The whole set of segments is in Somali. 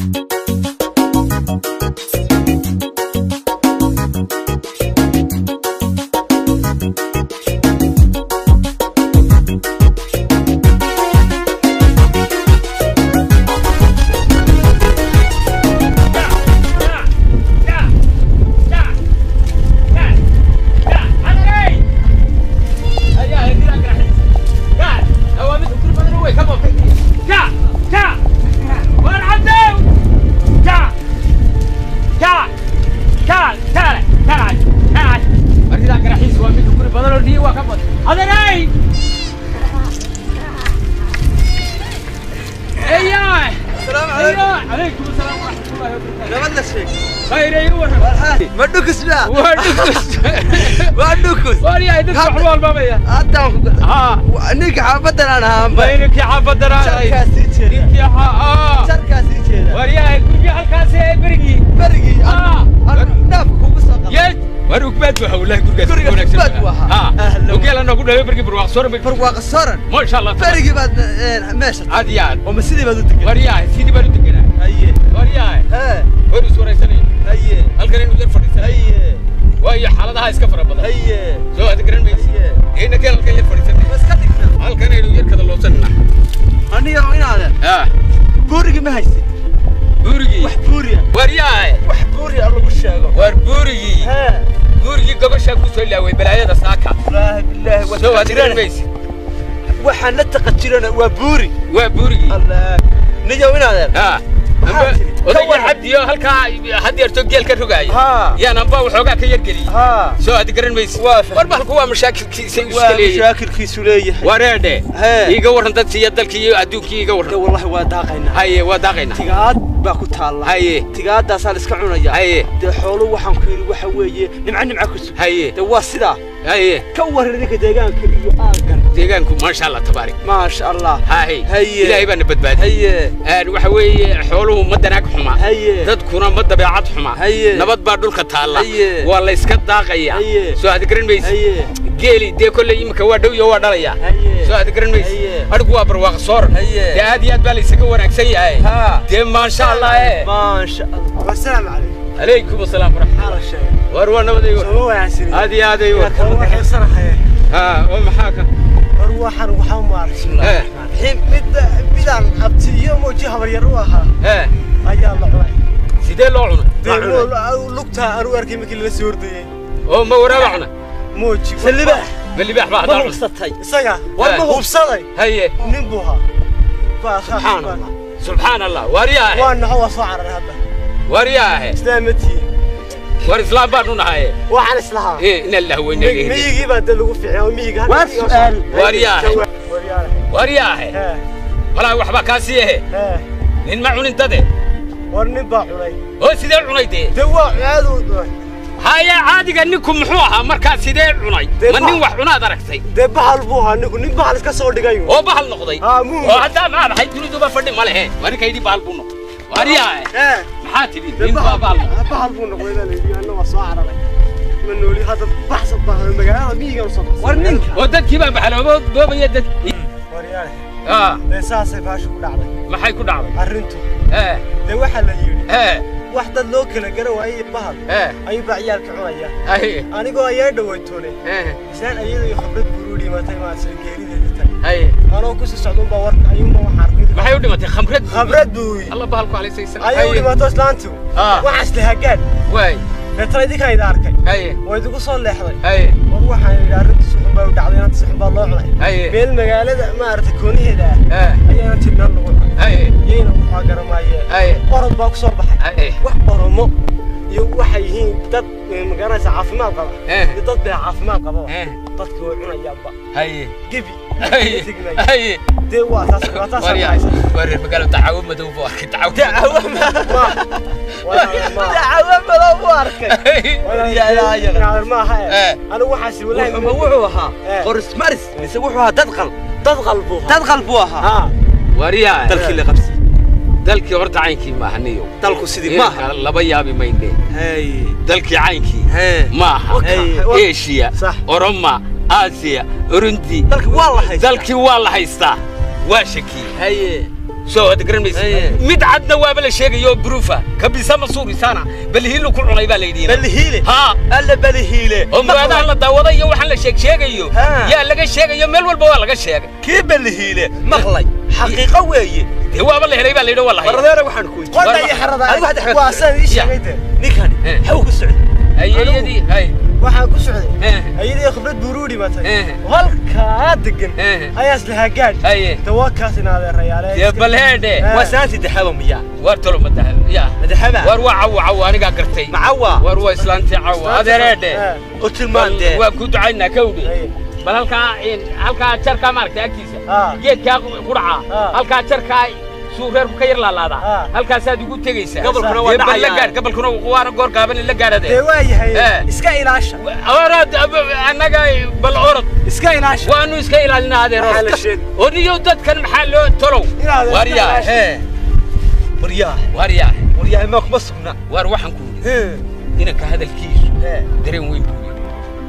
عليكم السلام ورحمة الله وبركاته nabadla sheeg خير ايوه ma dhukusna وادكس waa dhukus واريا يدك حلوة البابية haddaan ها ninka xaafadan aan ahaanba بينك يا حافظ jarkaa sii jeeda يا ها اه jarkaa sii jeeda واريا كل halkaas برقي berigii Ah. dhaafka kugu soo qaba يد war ugbaad waxa wallahi gurigaas Guriga wanaagsan ugbaad buu ahaa. ha Ahlan. ogeela nagu dhalay barki barwaaq soo rabay barwaaqa soran ma sha Allah berigii baad eh, meesha aad iyo aad oo ma sidii baad u degan waryahay sidii baan u deganaa haye waryahay hee war is waraysanay haye halkan inuu yar fadhiisanay haye waayo xaaladaha iska fara badan haye soo aad garan maysi haye ina keen halkan yar fadhiisanay ma iska dhigna halkan inuu yar kada loobsanna aniga inaadan ha buurigii ma haysid buurigii wax buuriya waryahay wax buuriya lagu sheego war buurigii hee buurigii gobashaa ku soo laaway balaayada saaka wallaahi billaahi waa soo aad garan taqajirana maysi waxaan la taqajirana waa buuri waa buurigii allah niyow inaadan ha Maxaa amba tiri? Ka odayga waran. cabdiyo halkaa had yeerto geel ka rogaaya haa yaan amba waxoogaa ka yargeliyey haa soo aad garan maysi Waa fahmay. war bahalku waa mashaakilkiisa waa iska leeyahay mashaakilkiisu leeyahay wareedhe Hee. iiga warran dadkii iyo dalkii iyo adduunkii iiga de warran wallahi waa daaqaynaa haye waa daaqaynaa tigaad baa ku taalla haye tigaadaasaa la iska cunaya haye dee xoolo waxaan ku yidhi waxa weeye nimca nimca ku sug haye de waa sidaa haye ka warran ninka deegaanka iyo aagan deegaanku maasha allah tabaarik maasha allah haye Haye. ilaahay baana badbaadiyey haye Een, waxa weeye xooluhu ma danaag xuma haye dadkuna ma dabeecad xuma Haye. nabad baa dhulka taalla Haye. waa la iska daaqaya Haye. soo aad garan maysi haye geeli dee kolley imika waa dhow iyo waa dhalaya haye soo aad garan maysi Haye. adhigu waa barwaaq soor Haye. dee aad iyo aad baa la isaga wanaagsan yahay haa dee maasha allah e maasha allah wasalaamu calaykum calaykum asalaam waraxmat maxaa la sheegay war waa nabaday soo wanaagsan aad iyo aad ay waa kala waxaysanahay ha oo maxaa ka war waxaan waxaa maaragtay Eh. xim mid midaan abti iyo mooji habaryar u ahaa ee ayaa la cunay sidee loo cunay dee lugtaa aan u arkay markii lala soo ordayay oo ma waraaba cuna mooji salibaax ma libaax baa ma haddaa cuna hubsatay isaga war ma Eh. hubsaday haye nin buu ahaa baa subxaan allah subxaan allah waariyaahe waa naxo waa soo cararay hadda waariyaahe islaamatihiin war islaam baanu nahaye waxaan islahaa ee ina allah weyna miyigii baa dee lagu fiicay oo miyiga Waa su'aal. Waariyaahe. waryaale waariyaahe hee malaa waxbaa kaa sii ehe hee nin ma cunin dade war nin baa cunay oo sidee cunay dee dee waa caadu cunay haya caadiga ninku muxuu ahaa markaa sidee cunay Dee ma ba- nin wax cunaad aragtay dee bahal buu ahaa ninku nin bahal iska soo dhigay oo bahal noqday haa muu oo haddaa maad ahay duniduba fadhi ma lehe waa ninka yidhi bahal buu noqday waariyaahe hee maxaa tidhi dee nin baa bahal noqday bahal buu noqday baa layidhi anna waa soo cararay ma nooli hadda baxsa baa magaalada miyiga usoo baxsay war ninka oo dadkii baa baxaloobo boobaya dad waryaale ah dee saasay baasha ku dhacday maxay ku dhacday arrintu ee dee waxaa la yidhi ee wax dad loo kala garan waayey bahal ee ayuu baa ciyaalka cunaya haye anigoo ayaa dhawaytoone ee islaan ayada iyo khibrad buru dhimatay maad sida geerideeda tay haye anoo kusii socda unbaa warka ayuunba waxaa arkay maxay u dhimatay khamrad khibrad buu alla bahalku alaysaysan ayay u dhimato islaantu Ah. waxaas la hagaag waay reetana idinkaan idin arkay haye waa idigu soo leexday haye war waxaan yidhi arrinta si xun baa u dhacday inanta si xun baa loo cunay haye meel magaalada maaragtay kooniheeda ah ee ayaana tilmaan lagu cunay haye iyayna waxaa garamaayeen haye orod baa ku soo baxay haye wax oromo iyo waxay yihiin dad eh, magaranaysa caafimaad qaba Eh. iyo dad bee caafimaad qababa Eh. dadka way cunayaanba haye gebi haye Tignay. haye dee waa taas waa taas waryaa wareer magaalo dacawo madow buu arkay dacawo dacawo madow buu arkay maaha Eh. anigu waxaas walaahi wuxuu wuxuu ahaa Eh. qoris maris mise wuxuu ahaa dadqal dad qalbu dadqal buu ahaa ha waryaa dalkii la qabsi dalkii horta caynkii maaha niyo dalku sidii maaha Iminka laba yaabi mayne hey dalkii caynkii hey maaha Hey. eshiya Sax. oroma aasiya urundi dalki waa la haystaa dalkii waa la haystaa waa shakii haye soo wada garan maysa Aye. mid cadna waaba la sheegayo bruufa kabisa ma suurisaana bal hiilu ku cunay baa la yidhi balihiile haa alla balihiile oo muraadaha la daawada iyo waxaan la sheeg sheegayo Ha. yaa laga sheegayo meel walba waa laga sheegay kii balihiile maqlay xaqiiqo weeye dee waaba la helay baa la yidhi waa la hayay baradeera waxaan ku weydiiyey qodha iyo xarada Adigu hadda xagad- waa saan ii Ya. sheegay de ninkani Eh. xaw ku socday ayayadii hay waxaan ku socday Eh. ayadii khibrad buuruu dhimatay Eh. halkaa degan Eh. ayaa islahaa gaadh haye dawakaas in adeerayaale dee bal heedhe Eh. waa saanti daxaba miyaa waar tolo madaha ya madaxaba waar waa cawo cawo anigaa gartay macawa waar waa islaantii cawo adeer heedhe u tilmaan dee waa ku ducaynaa kawdhe Haye. bal halkaa in- halkaa jarkaa maaragtay agtiisa Ah. geedkaa ku dhacaa Ah. halkaa jarkaa suu reerku ka yar laalaadaa Ah. halkaasaad igu tegaysaa Gobolkuna waa Dee bal la dhacayaan. gaadh gobolkuna waana goor gaaban la gaadhade dee waa yahay Eh. iska ilaasha oraad annaga bal orod iska ilaasha waanu iska ilaalinaa adeer Maxaa la orod sheegay? oo niyow dadkan maxaa loo tolow Inaad iska waaryaa ilaasho. ee waryaa waaryaa waryaa maa kuma sugna waar waxaan ku yidhi Ee. inanka hadalkiisu Ee. dareen weyn buu yidhi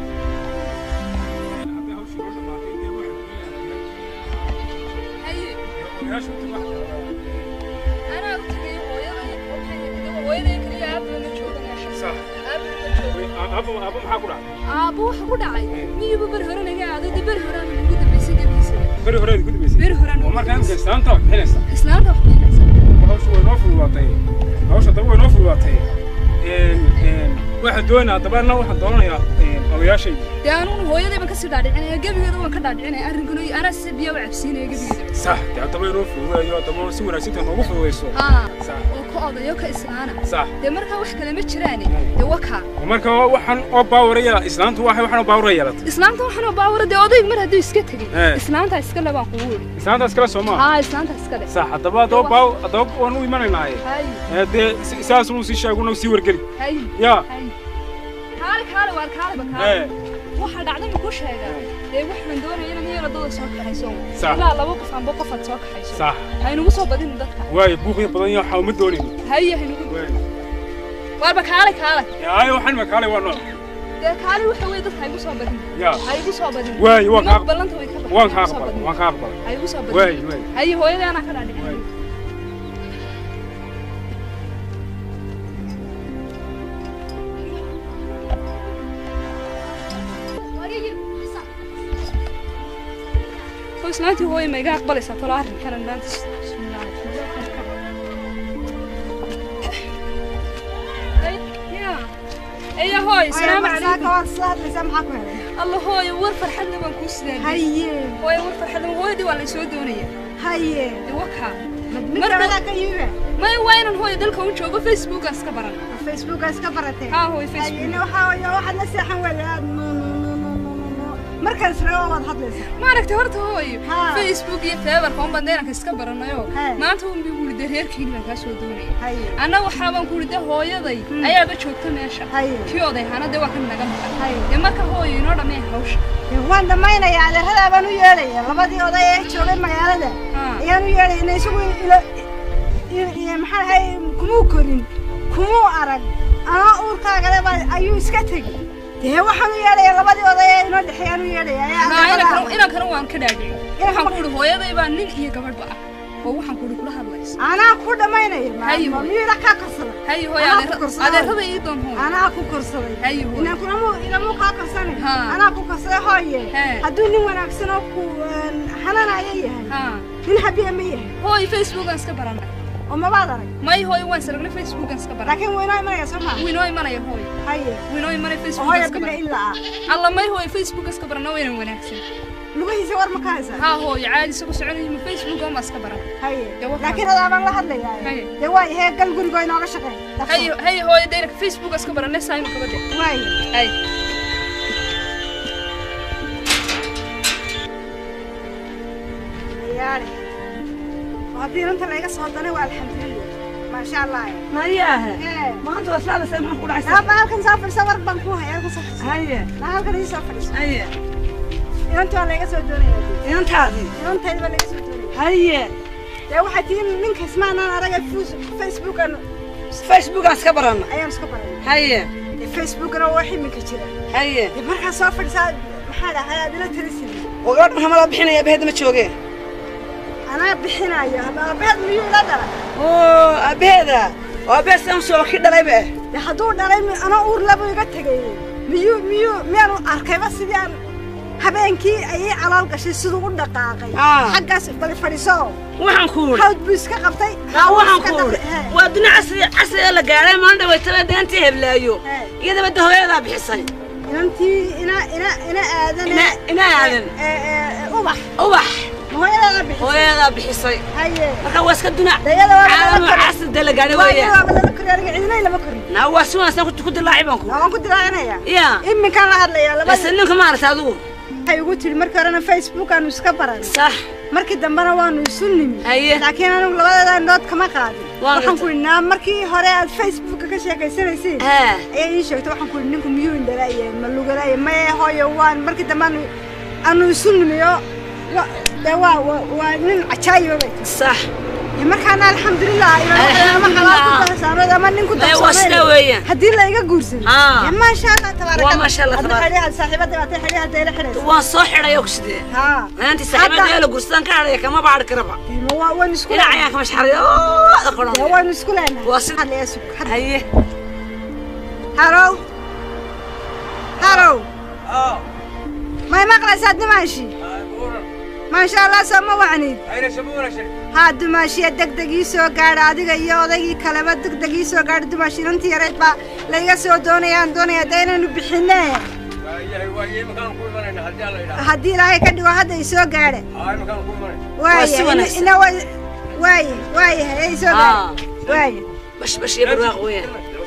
haye anaa u tegay hooyaday hooyaday kaliya aabba ma jooga meesha aabba ma jooga aabbo waxa ku dhacay miyuuba beri hore naga aaday dee beri horaan ugu dambaysay gebiisa beri horeed ku dambaysay beri horaan oo ugu markaa dambaysay islaanta wax bixinaysa islaanta wax bixinaysa hawsha way noo fududaatay hawsha daba way noo fududaatay een een waxaan doonayaa dabaana waxaan doonanayaa een odayaashayda dee anuuna hooyadayban kasii dhaadhicinaya gebigeeda waan ka dhaadhicinaya arrinkana iyo anaa si biyo u cabsiinaya gebigeeda sax dee haddaba inoo fududeeyo haddaba si wanaagsantahay noogu fududayso haa sax oo ka odayo ka islaana sax dee markaa wax kale ma jiraane dee wakaa oo marka waxaan oo baawaraya islaantu waxay waxaan oo baawara yeelatay islaanta waxaanoo baawara dee odaygu mar hadduu iska tegey Eh. islaantaa iska le baan kugu yidhi islaantaas kale soo maaha haa islaantaa iska le sax haddaba haddaba baaw haddaba waan u imanaynaaye hay ee dee si- sidaas uu sii sheeguna sii wargeli hay yaa hay kaale kaale waar kaaleba kaale ee waxaa dhacday ma ku sheegaa ee waxaan doonaya inaad iyana dada soo kaxayso Sax. ilaa laba qof amba qofaad soo kaxayso sax haynugu soo badin dadka waayo buuqya badan iyo waxaa uma doonayno haye haynugu waayo waarba kaale kaale yaayo waxaan makaalay waa nooc dee kaale waxa weeye dadka haygu soo badin yaa haygu soo badin Waayo, waan Nimanka kaa- ballanta way ka baxeen, waan kaa haygu soo aqbalay badin. waan kaa aqbalay haygu soo badin waayo waayo haye hooyadii anaa ka dhaadhicin waayo oo islaantii hooye ma iga aqbalaysaa talo arrinkanan maanta bismillaahi eya hooy salaamu calaykum alla hooyo war farxadna waan kuu sidaadiyey hooyo war farxadna hooyadii waa laysoo doonaya dee wakaa maya waa inaan hooyo dalka u joogo facebookaan iska baran haa hooyo facebook markaan israago waad hadlaysaa maaragtay horta hooyo Haa. facebook iyo feebarka un baan deenanka iska baranayo Haa. maanta un bii kuuri dee reerkiini baan kaa soo doonaya haye anna waxaabaan kuuri dee hooyaday ayaaba joogta meesha haye kii oday hana dee waa kan naga maqan Haye. dee marka hooyo inoo dhammee hawsha waan dhammaynayaa adeeradaa baan u yeedhaya labadii oday ee joogay magaalada Haa. ayaan u yeedhaya ina isagu ilo i- i- maxaa ahay kumuu korin kumuu arag anaa uurkaagale baa ayuu iska tegi dee waxaan u yeedhaya labadii oday ee inoo dhexeeyaan u yeedhaya ayaa Haa, adeeradaa inankana ah. inankana waan ka dhaadhicin waxaan ma- kuuri hooyaday baa nin iyo gabadhba ah oo waxaan kuuri kula hadlaysa anaa ku dhammaynaya Haye, ma- hooyo. miyuuna kaa korsaday haye hooyo Anaa ku adeer- korsaday. adeerada ii doon hooyo anaa ku korsaday Haye, hooyo. inaan kulamu ilamu kaa korsanay Haa. anaa ku korsaday hooye Hee. hadduu nin wanaagsan oo ku een, xananaya yahay haa nin habiya ma yahay hooyo facebookaan iska baranay oo mabaad arag may hooyo waan saragnay facebookaan iska baranay laakiin waynoo imanaya soo maa wuu inoo imanaya hooyo haye wuu inoo imanaya oo facebookaan hooya iska bila baranay ilaa ah alla may hooyo facebook iska barana waynan wanaagsan lugihiisa war ma ka haysaa haa hooyo caadi isagu soconaya ma facebook ama iska baran haye Dee waxaan- laakiin adaa baan la hadlayaa Haye. dee waa ihee gal gurigoo inooga shaqeey haye haye hooyo dayraka facebook iska barane saayma kabade waaye haye yaari haddii inta layga soo danay waa alxamdulilah maasha allah Mariyahe, ee maanta waa saada say maxaan ku dhacaysaa? naaba halkan soo fadhisa war baan ku hayaa halkan soo fadhisa Haye, naa halkan ii soo fadhisa haye, inanta waa layga soo doonaya inantaadii. inantayda baa layga soo doonaya Haye, dee waxay tihiin ninka ismaanaan araga facebookan Facebookaan iska baranna. ayaan iska baranay Haye, dee facebookana waa wax iminka jira haye. dee markaa soo fadhisaa maxaa dhahay aad ila talisid Oo gabadh maxaa mala bixinaya bahedda ma joogeen? anaa bixinayo aabaheed miyuu ila dhalay oo aabbaheeda oo aabbaheed sidan soo ki dhalayba de hadduu dhalay mi- anoo uur laba iga tegay miyuu miyuu miyaanu arkayba sidii aan habeenkii ayay calool gashay siduu u dhaqaaqay Ah. xaggaas bali fadhiiso waxaan ku wuri hawd buu iska qabtay haa waxaan iska ku wuri qabtay. Hee. waa dunia casri casriga la gaadhay maalin dhawaytaba deentii heblaayo Hee. iyadaba de hooyadaa bixisay inantii ina ina ina aadan Ina- ina aadan. ee, ee, ee, ubax ubax hooyadeeda bixisay hooyadaa bixisay haye marka waa iska dunia Dayada waa la caalamo kala- casri de la gaadhay waa weeyaan waaba lala koriyo aniga cidina lama koriyo naa waa si wanaagsan ku- ku dilaaci baan ku waan ku dilaacinaya ya iminkaan la hadlayaa base labada ninka maaragta adigu waxay ugu tiri markii horena facebook aanu iska baran sax markii dambena waanu isu nimi haye laakiin anigu labadeeda indhood kama qaadin Waa waxaan ku gartay. idhi naa markii hore aad facebooka ka sheekaysanaysiin haa ayaa ii sheegtay waxaan ku idhi ninku miyuu indhalaaye ma lugalaaye maye hooyo waan markii dambe aanu aanu isu nimiyo wa- dee waa waa- waa nin cajaayiba bay tiri sax Dee markaana alxamdulilah inaan ama xalaal ku darsaanood ama nin ku Dee waa sidaa weeyaan. haddii la iga guursado Haa. dee maasha allah tabaaraka Waa maasha Allah, Hadda tabaaraka. xidhiidha saaxiibada baatay xidhiidha dayla xidhaysa waan soo xidhay oo kusidee haa maantii saaxiibada la gursadaan ka hadhaya kama baadhi karaba Dee waa waan isku ilaa cayaan kama shaxariyo oo dee aqoon waan isku leenahay Waa si- Hadla yaa sug, hadla. haye Hello? Hello? may maqlaysaa dumaashi maasha allah soo ma wacnid haa dumaashiya degdeg ii soo gaadha adiga iyo odaygii kaleba degdeg ii soo gaadha dumaashi inantii yareyd baa layga soo doonayaan doonaya dee inaynu bixinee haddii ilaahay ka dhigo hadda i soo gaadha Waa si waaye wanaagsan. ina wa- waaye waaye haye i soo gaadha waaye bash bash iyo barwaaq weeyaan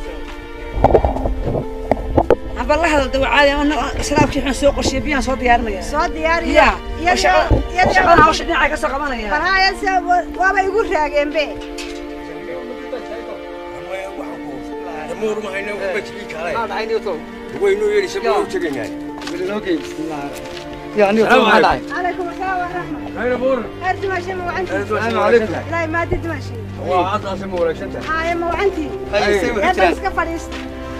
haba la hadal dawacaadi ama sharaabkii waxaan soo qorshiyay biyaan soo diyaarinaya soo diyaariya ya shaqadan hawsha dhinaca ka soo qabanaya barhaayase waaba igu raageenbe calaykum asalaam waraxmat heer dimaashe ma wacantii ilaahay maadi dimaashe haye ma wacantii eebba iska fadhiista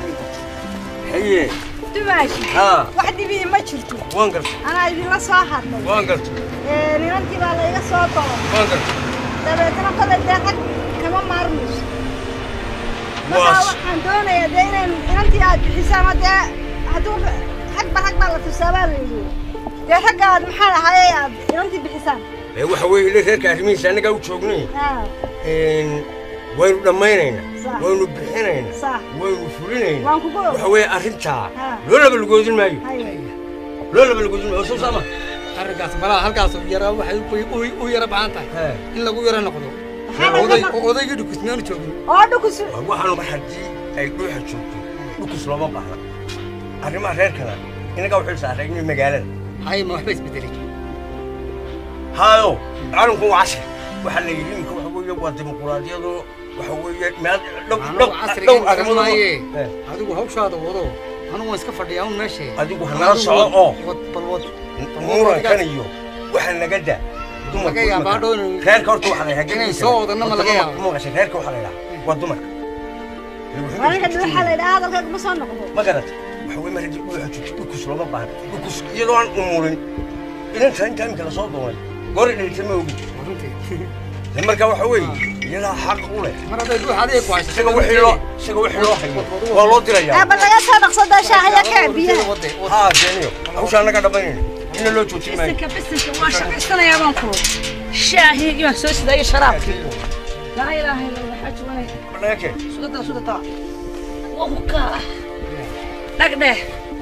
dimaashe wax dhibii ma jirto anaa idinla soo hadlay Ee, nimankii baa layga soo dolo dabeetana kole dee rag kama maarmayso markaa Waas. waxaan doonayaa dee inaan inantii aad bixisa ama dee hadduu ragba rag baa la tusaabaa la yidhi dee ragga aad maxaa ahaayey aad inantii bixisaan waxa weeye ila reerka arrimihiisa annagaa u joognay haa waynu dhammaynaynaa Sax. waynu bixinaynaa sax waynu fulinaynaa waan kugu waxa weeye arrintaa Ha. loo laba lagoodin maayo haye loo laba lagoodin maayo soo saama arrinkaas malaha halkaas yara waxay u- u- u yara baahan tahay in lagu yara noqdo Maxaa laga oday noq- oo odaygii dhukusmeenu joogin oo dhukus waxaanu mar haddii ay dhuuxa joogto dhukus looma baahna arrimaha reerkana inagaa u xil saaraynay magaalada hay ma waxba isbedelay haayo calanku waa casri waxaa la yidhi iminka waxa weeye waa dimuquraadiyadoo waxa weeye meel dhow anagu dhow casrigan dhow garan arrimood maaye Eh. adigu hawshaada wado anigu waan iska fadhiyaa un meeshe adigu hanala soco oo wad bal wad murankan iyo waxa naga daa Laga yaabaa hadhow inuu- reerka horta waxaa la yidhaha inay soo wadanna ma laga yaabo. maqashay reerka waxaa la yidhaha waa dumarka aniga dhuuxa la yidhaha hadalkayga ma soo noqdo ma garata waxa weye mar haddii dhuuxa joogto dhukus looma baahna dhukus iyadoo aan umurin inanta inta iminka lasoo doonay goor dhalita ma ogi de marka waxa weeye iyadaa xaq u leh mar hadday dhuux adiga ku hayso isaga wixii loo isaga wixii loo hayo waa loo dirayaa eebba laga soo dhaqsadaa shaahaya kaa biyaha wade haa jeeniyo hawshaa naga dhammaynayna ina loo joojin maayo bisinka bisinka waan shaqaysanayaa baan ku shaahii iyo soo sidayo sharaabkii laa ilaaha illa allah xaji wanay ma naga keen sudada sudada waka dhagdheh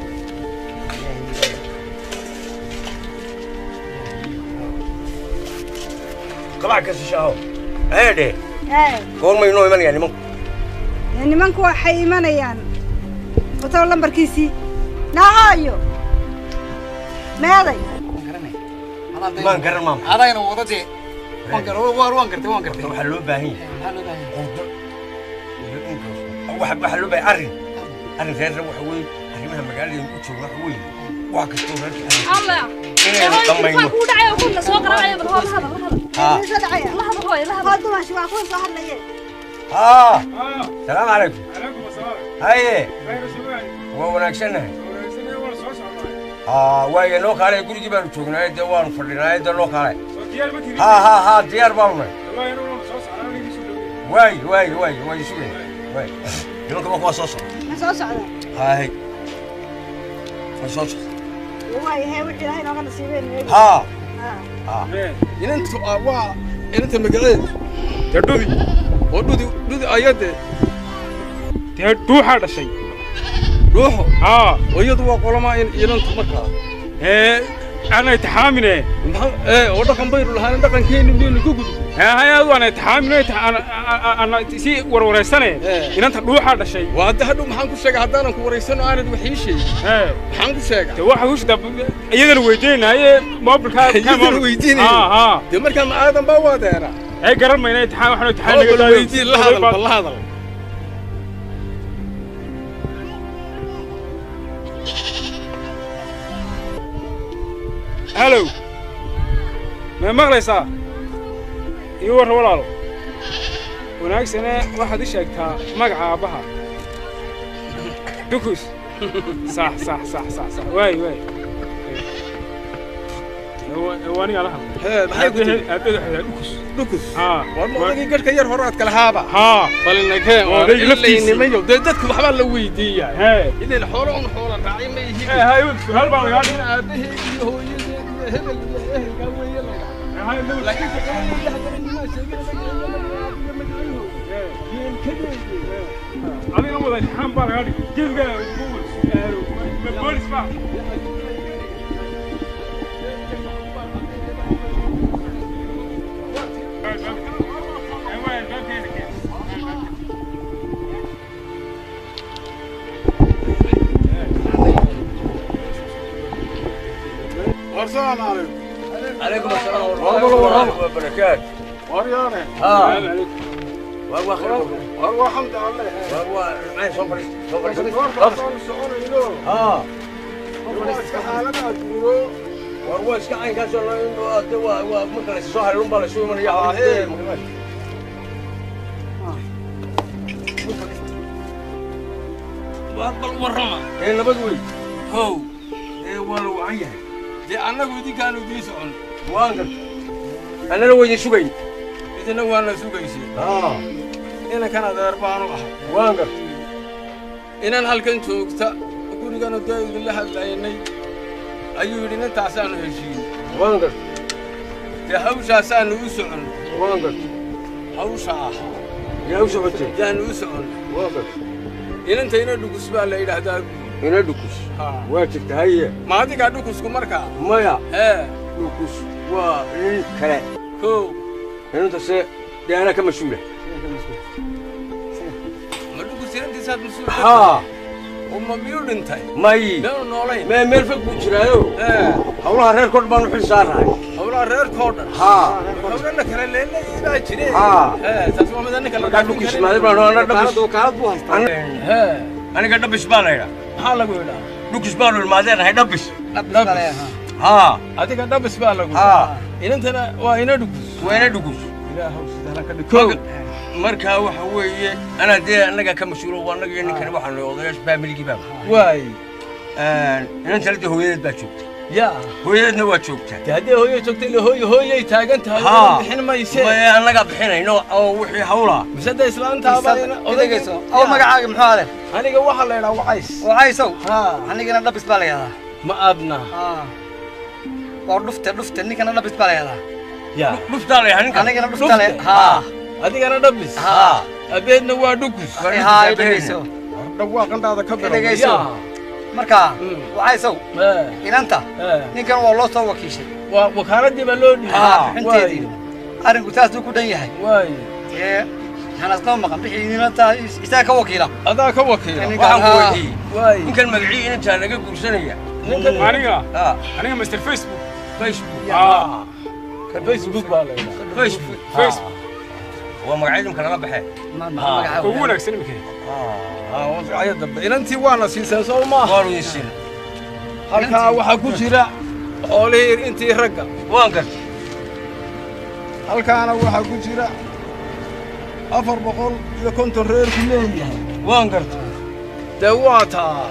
qabac kasta shaaho eedhe ee goormay noo imanayaa nimanku Ee, nimanku waxay imanayaan watow lambarkiisii nahaayo meeday maan garan maama adayna wada dee waan gar waan waan gartay waan gartay waxaa loo baahan yahay maxaa loo baahan qudo iyo inkaas waxa waxaa loo baahan arrin arrin reerna waxa weeye arrimaha magaalada u jooga waxa weeye wax kastoo reerka arrin الله inaynu dhammayno ku dhacay oo kuna soo qaracay bal hada hada hada haa Soo dhacaya. la hada hooy la hada Waa dumaashi waa kuwan soo hadlayeen haa Ah, salaamu calaykum calaykum asalaam. haye Khayr sugaan. waa wanaagsannahay Wanaagsanee waan soo socnaa. haa waaye noo kaalay gurigii baanu joognaaye dee waanu fadhinaaye dee noo kaalay Soo diyaar ma tihin haa haa haa diyaar baanu nahay wallahi inuu soo socdaa anigii soo dhowey waay waay waay waay sugay waay nimanka waa kuwaa soo socda ma soo socda haay way soo socda waayahay wixii ilaahay nooga nasiibeen haa inantu ah, waa inanta magaceed dee dhudi oo dhudi dhudi ayadee dee dhuuxaa dhashay dhuuxo haa oo iyadu waa qolamaa in inantu markaa ee ana itixaamine maxaa ee oo dhaqan baynu lahaan dhaqankeenni miyaynu ka gudub hayaad waan itixaamine ana si warwareysane Eh. inanta dhuuxaa dhashay waa hadda hadhow maxaan ku sheegay haddaanan ku waraysano aanad wax ii sheegin ee maxaan ku sheegaa dee waxa kushida iyadana weydiinaaye moobilkaa Iyadana weydiinaya. haa haa dee markaa ma aadan baa waa deera ay garan mayna itixaam waxaan itixaam oo naga bal daayo weydiin la hadal bal la hadal halow ma maqlaysaa ii warra walaalo wanaagsane waxaad ii sheegtaa magaca aabbaha dukus sax sax sax sax sax waay waay waanigaa la hadlay hee maxay ku tiri aabbeed waxay tahay dukus dhukus haa war ma odagii garhka yar hore aad kala haaba haa balinakee Oo odayga laftiisii. nimayo dee dadku waxbaa la weydiiyaa hee idin xoolo un xoola raacay ma hee yihiin hay hal baa lagaa dhigay aabaheed iyo hooyadeed iyo hebel iyo ehelkaa weeye laga laakiin adiga wada imtixaan baa lagaa dhigay geedka boolis baa warsalaan calaykum calaykum asalaam waraxmatullaahi wabarakaatu waryaane haa waa waa khayr war waa xamdi alle waa waa macay soo fadhiista soo fadhiista warkaasaan soconayno haa waa iska xaalada adduunyo war waa iska caynkaasoo la de waa waa marka la soo haray unbaa la soo imanaya Ah, hee. bal warrama ee nabad wey kow ee waa la wacan yahay dee annagu idinkaanu idiin socon waan garta annana waa idin sugayn idina waana sugaysay haa inankan adeer baanu ahay waan garta inan halkan joogta gurigana dee idinla hadlaynay ayuu yidhi nintaasaanu heshiin waan garta dee hawshaasaanu u socon waan garta hawsha ah yaa u socotay yaanu u socon waan garta inantayna dhugus baa la yidhaahdaa ina dhukus haa waa jirta haye ma adigaa dhukusku markaa maya ee dhukus waa nin kale kow inanta se dee anaa ka mas-uula ma dhukus inantiisaad mas-uul ka haa oo ma miyuu dhintay may meenu noolayn mee meel fog buu jiraayo ee hawlaha reerkood baan u xil saarahay hawlaha reerkoo dhan haa hawlana kale leelay baa jire Haa. ee taas waa mid annika markaa dhukus maaday baan ana dhabis wakaalad buu haystaa hee aniga dhabis baa laydhaa maxaa lagu yidhaa dhukus baanu ilmaadeenahay dhabis haa adiga dhabis baa lagu haa inantana waa ina dhugus waa ina dhukus ilaahow sidana ka dhig Marka- markaa waxa weeye anaa dee annaga ka mas-uulo waa annaga iyo ninkani waxaanu odayaasha faamiligii baa waay inantana dee hooyadeed baa joogta yaa hooyadeedna waa joogtaa dee haddii hooyo joogta ila hooyo hooyay taagan tahay Haa. oo bixin mayse mae annagaa bixinayno oo wixii hawlaa mise de islaantaaba idagayso aw magacaaga muxuu ale aniga waxaa la yidhaa wacays wacaysow haa anigana dhabis baa la yidhahdaa ma adna waa dhufte dhufte ninkana dhabis baa la yidhahdaa yaa dhuftaa la yahay ninkan anigana dhufta le Dhufte? haa adigana dhabis haa abeedna waa dhugus haa idagayso dhawaaqantaada ka bilow idagayso yaa markaa Mm. wacaysow ee inanta ee ninkan waa loo soo wakiishay waa wakaaladii baa loo dhiibay haa bixinteedii arrinku taasuu ku dhan yahay waay ee hanasnoo maqan bixii inanta isaga ka wakiila adaa ka wakiila Ninkan, waxaan ku haa. weydiiyey waay ninkan magacii inantaa laga guursanaya ninkan aniga haa aniga mr facebook facebook aa ka facebook baa la yidhaa facebook facebook waa magacyadimka laga baxee ka ugu wanaagsan imika haa waa magacyo dambe inantii waana siiseen soo maaha waanu idin siin halkaa waxaa ku jira xoolihii intii ragga waan garta halkaana waxaa ku jira afar boqol iyo konton reerku leeyahay waan garta dee waa taa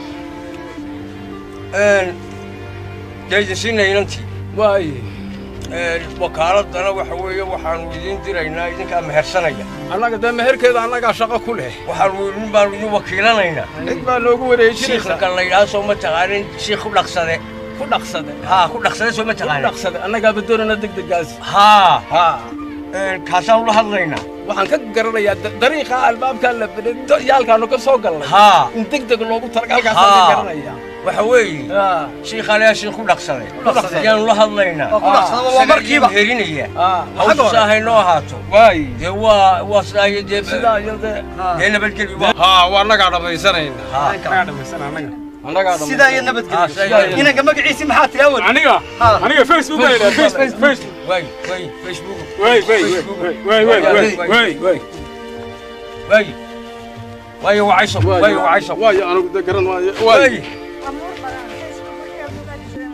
dee idin siinaya inantii waaye wakaaladana waxa weeye waxaanu idiin diraynaa idinkaa mehersanaya annaga dee meherkeeda annagaa shaqo ku leh waxaanu idin baanu idin wakiilanaynaa cid baa noogu wareejinaysa shiikhka la yidhaha soo ma taqaanin shiikh ku dhaqsade ku dhaqsade haa ku dhaqsade soo ma ku taqaanin dhaqsade annagaaba doonana degdegaas haa haa kaasaan ula hadlaynaa waxaan ka garanayaa da- dariiqa albaabkaa la bedhay yaalkaanu ka soo galnay haa in degdeg loogu talaga halkaasaan ka Haa. garanayaa waxa weeye haa shiikhaaleyaa shiikh ku dhaqsaday dhaqsaday. ayaanu la hadlaynaa oo ku dhaqsada waa isaga markiiba idiin herinaya haa hawsha saahay noo ahaato waay dee waa waa sidaayo dee sidaa iyo dee dee nabadgeli waa haa waa annagaa dhammaysanayna haa anaga dhamaysan anaga annagaa sidaa iyo Haa, nabadgelyo sidaa iyo- inanka magaciisi maxaa tiri awal aniga Ha. aniga facebook baa yidhaha facebook facebook way way facebook way way way way way way way way waayo wacayso waayo wacayso waayo anigu de garan maayo waayo way amuur badan Facebook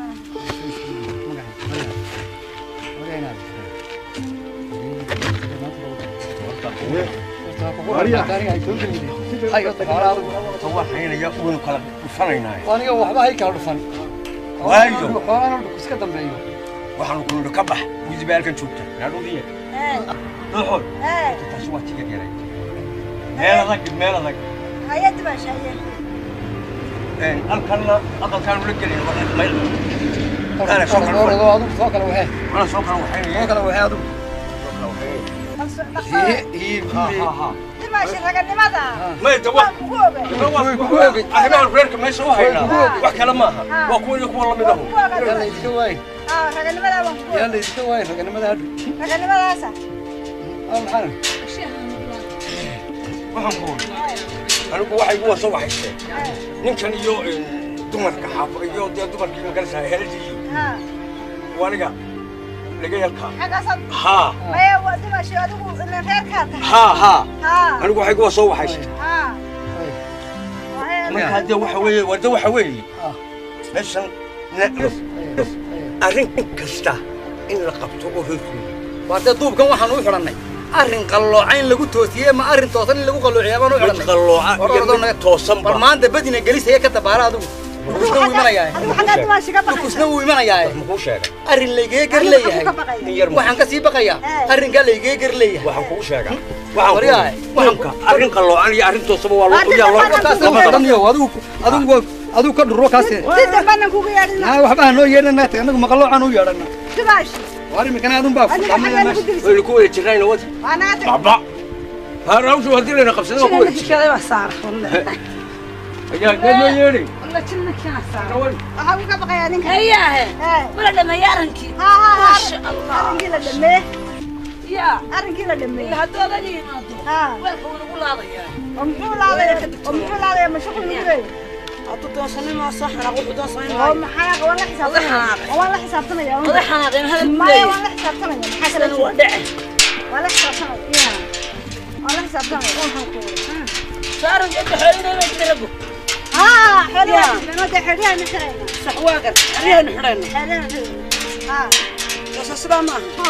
tawaxaynaya waynu kala dhufanaynaa aniga waxba hay kala dhufan waayo xoolana dhulku iska dambeeyo waxaanu ku nidhi ka bax widiba halkan joogta naadhudiya ee dhuxul ee taasi waa tiga yaray meel adag meel adag hay'ad baa shaayeen halkanna aqalkaanu la gelin mayl Ana soo kala orado adigu soo kala waxee ana soo kala waxaynaya soo kala waxee adigu dimaashi raganimada may dawa waa kugu oga arrimahan reerka meesha u haynaa wax kale maaha waa kuwa iyo kuwa lamid ahu yaa laydinka waay aa raganimada waan kugu yaa oga laydinka waay raganimada hadhu raganimadaasa aa maxaa waxaan ku uri anigu waxay kuwa soo waxaysteen ninkan iyo dumarka xaafo iyo dee dumarkii magarasa heladii iyo haa waniga laga yalkaa xaggaasaad haa maya waa dimaashi adigu ilan reerkaa tahay haa haa haa anigu waxay kuwa soo waxaysteen haa markaa dee waxa weeye wade waxa weeye meeshan na- arrin kasta in la qabto oo reerkooda waa dee duubkan waxaan u xidhannay arrin qallooca in lagu toosiyey ma arrin toosan in lagu qalloociyaa baan u mid xidhannay qallooca War iyo ordoo mid naga- toosan bal ba maanta badina gelisaya ka dabaara adigu kusna wuu imanayaa adigu xaggaa dimaashi ka baqaysa kusna wuu imanayaa muxuu sheegay arrin laygee gar Adigu leeyahay xaguu ka baqaya in yar waxaan ka sii baqayaa Eh. arrinkaa laygee gar leeyahay waxaan kugu sheegaa waxaan Waryahay, kugu waxaan arrin qalloocan iyo arrin toosaba waa loo Arrin yaa loo qalloocan taas oo dhanniyo adigu adigu adigu ka dhuro kaas si dambanan kugu yeedhina naa waxba ha noo yeedhana anagu maqaloocan u yeedhana dimaashi war iminkana adun baa adiga xaggaa lagu dirisa waynu ku wada jirnayna wada waa naga tag baba harawshu haddii layna qabsada waa ku wada jirna jikada waa saara wallahi ayaa dee noo yeedhay wallahi jinna kana saara waxaa uga baqayaa ninka hayahe ee wala dhameeya arrinkii haa haa haa maasha allah arrinkii la dhameeye yaa arrinkii la dhameeye hadduu odaga yimaado haa weelka wuu nagu laadayaa oo muxuu laadaya oo muxuu laadaya mashaqul ugu leeyahay hadduu doonsanimo soo xanaaq wuxuu doonsanay oo maayo maxaa waan la xisaabtanaya xanaaqay. oo waan la xisaabtanaya oday xanaaqeen hadal maya leeyahay waan la xisaabtanaya maxaa kale sidana waa dhece waan la xisaabtanaya waan la xisaabtanaya waxaan ku saaran jadda xoolina ma jirago haa xoolaha inoo dee xidhiyaha ma xirayna sax waa gar arriyahaynu xidhayna xidhiyaha ma xirayna haa soo sidaa maaha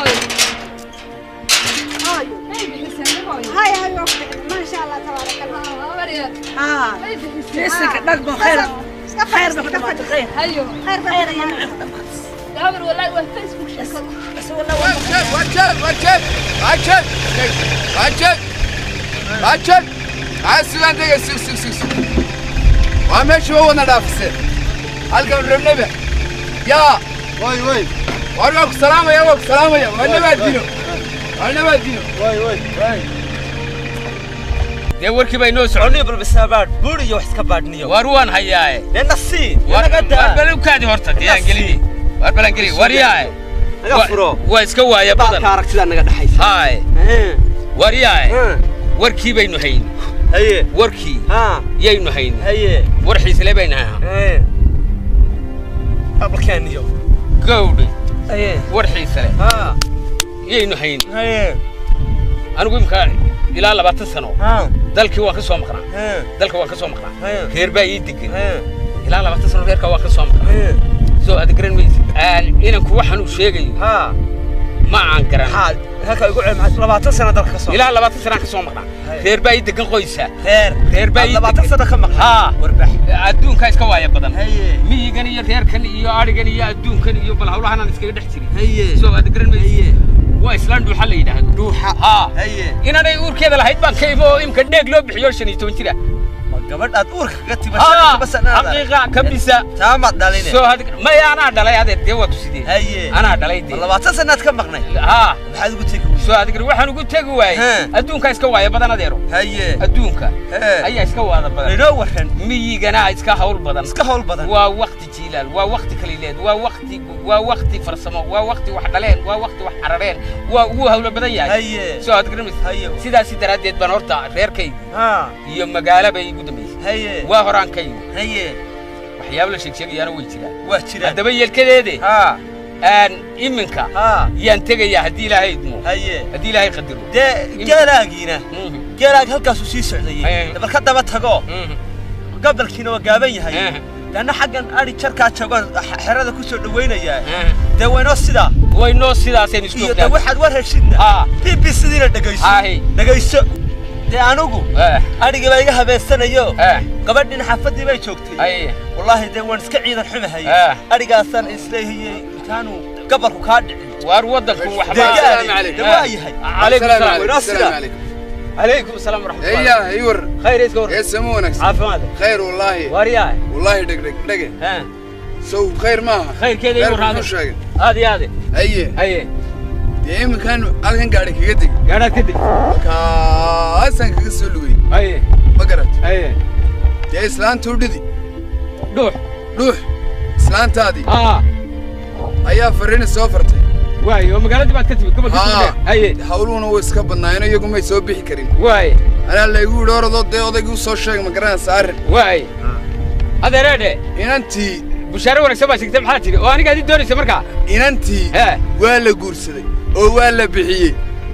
hooyo هاي هاي ما شاء الله تبارك الله ها جسك دق خير خير بك خير hayo خير خير خير يا نعم gabar wallahi waa facebook sheeko بس والله Wajab, wajab, wajab, wajab, wajab. Aa sugan dega sug sug sug sug. Waa meesha waa wadna dhaafisay. Halkan rabnaba. Yaa, way way. War waa ku salaamaya, waa ku salaamaya. Waa nabaad dino. Waa nabaad dino. Way way way. dee warkii baa inoo soconnay balbisaabaadh buur iyo wax iska baadhniyo War waan hayaaye. dee nasiib War naga war daa bal u kaadi horta diyaan geliye. War balan geliye. War yaaye. naga furo Waa iska waaya baalka badan. aragtidaa naga dhexaysa Haay. War yaaye. Warkii baynu hayn. haye Warkii haa yaynu hayn. haye War xiisle baynu hayn. abalkeeniyo Gawdhi. haye War xiisle. haa Yaynu hayn. haye Anigu imka ilaa labaatan sano haa dalkii waan ka soo maqnaa. haye dalka waan ka soo maqnaa haye reer baa ii degan haye ilaa labaatan sano reerka waan ka soo maqnaa haye soo aad garan maysid inanku waxaan uu sheegayo haa ma aan garan halka igu ceeb maxaa labaatan sano dalka ka soo ilaa labaatan sanaan ka soo maqnaa reer baa ii degan qoysa reer reer baa ii labaatan degan sano ka maqan haa warbax adduunka iska waaya badan haye miyigan iyo reerkan iyo adhigan iyo adduunkan iyo bal hawlahanaan iskaga dhex jirin haye soo aad garan maysi haye waa islaan dhuuxa la yidhaahdo dhuuxa haa haye inanay uurkeeda lahayd baan ka imo oo imka dheeg loo bixiyo shan iyo toban jira ma gabadhaad uurka kaga haa tibasanaada xaqiiqa ka bisa taamaad dhaline soo had maya anaa dhalay adeer dee waa tusidee haye anaa dhalay ma dee labaatan sanaad ka maqnay haa maxaad ugu tegi weyday soo adigri waxaan ugu tegi waayey Haa. adduunka iska waaya badan adeero haye adduunka hee ayaa iska waada badan inoo waran miyigana iska hawl badan iska hawl badan waa wakti jiilaal waa wakti kalileed waa wakti waa wakti farsamo waa wakti wax dhaleen waa wakti wax carareen waa wuu hawlo badan yahay haye soo aad garamaysa haye sidaasi daraaddeed baan horta reerkayga haa iyo magaalo bay igu dambaysay haye waa horaankayga haye waxyaabo la sheegsheegayaana way jiraan waa jiraan haddaba yeelkadeede haa aan iminka haa yaan tegayaa haddii ilaahay idmo haye haddii ilaahay qadaro dee geelaagiina Mhm, geelaag halkaasuu sii socdayey Haye. bal ka daba tago mhm, gabalkiina waa gaaban yahay mhm, leanna xaggan adhi jarkaa joogaan xerada ku soo dhawaynayaa mhm. dee waynoo sidaa way noo sidaasaynu isku iyo dee ognahay waxaad war heshidna haa b b cdiina dhegayso Haye. dhegayso dee anigu eh, adhigii baa iga habeensanayo eh, gabadhiina xaafadii bay joogtay haye wallaahi dee waan iska ciidan xumahay Ah. adhigaasaan isleehiyey intaanu gabalku kaa dhicin waar waddanku waxba deegaani dee waa yahay calaykum salaam waynoo sidaa calaykum salaam waraxmatullahi ايوه ايوه khayr iska war ايه سمونك caafimaad خير والله waaryaa والله دق دق دق ha سو خير ما khayrkeeda خير igu raado شو شاغل aad iyo aade ايه haye دي مكان الكن قاعد كيدق gaadhaad kadib كاسن كسو لوي haye ما قرت haye دي اسلان توددي dhuux روح اسلان تادي haa ايا فرين سوفرتي waaye oo magaaladii baad ka timid gobolka haa Soomaaliya haye hawluhuna way iska badnaayeen iyagu may soo bixi karin waaye anaa laygu yidhi orodoo dee odaygii u soo sheeg ma garanaysa arrin waaye adeereedhe inantii bushaare wanaagsan baa sheegtay maxaa tidhi oo aniga adii doonaysa markaa inantii hee waa la guursaday oo waa la bixiyey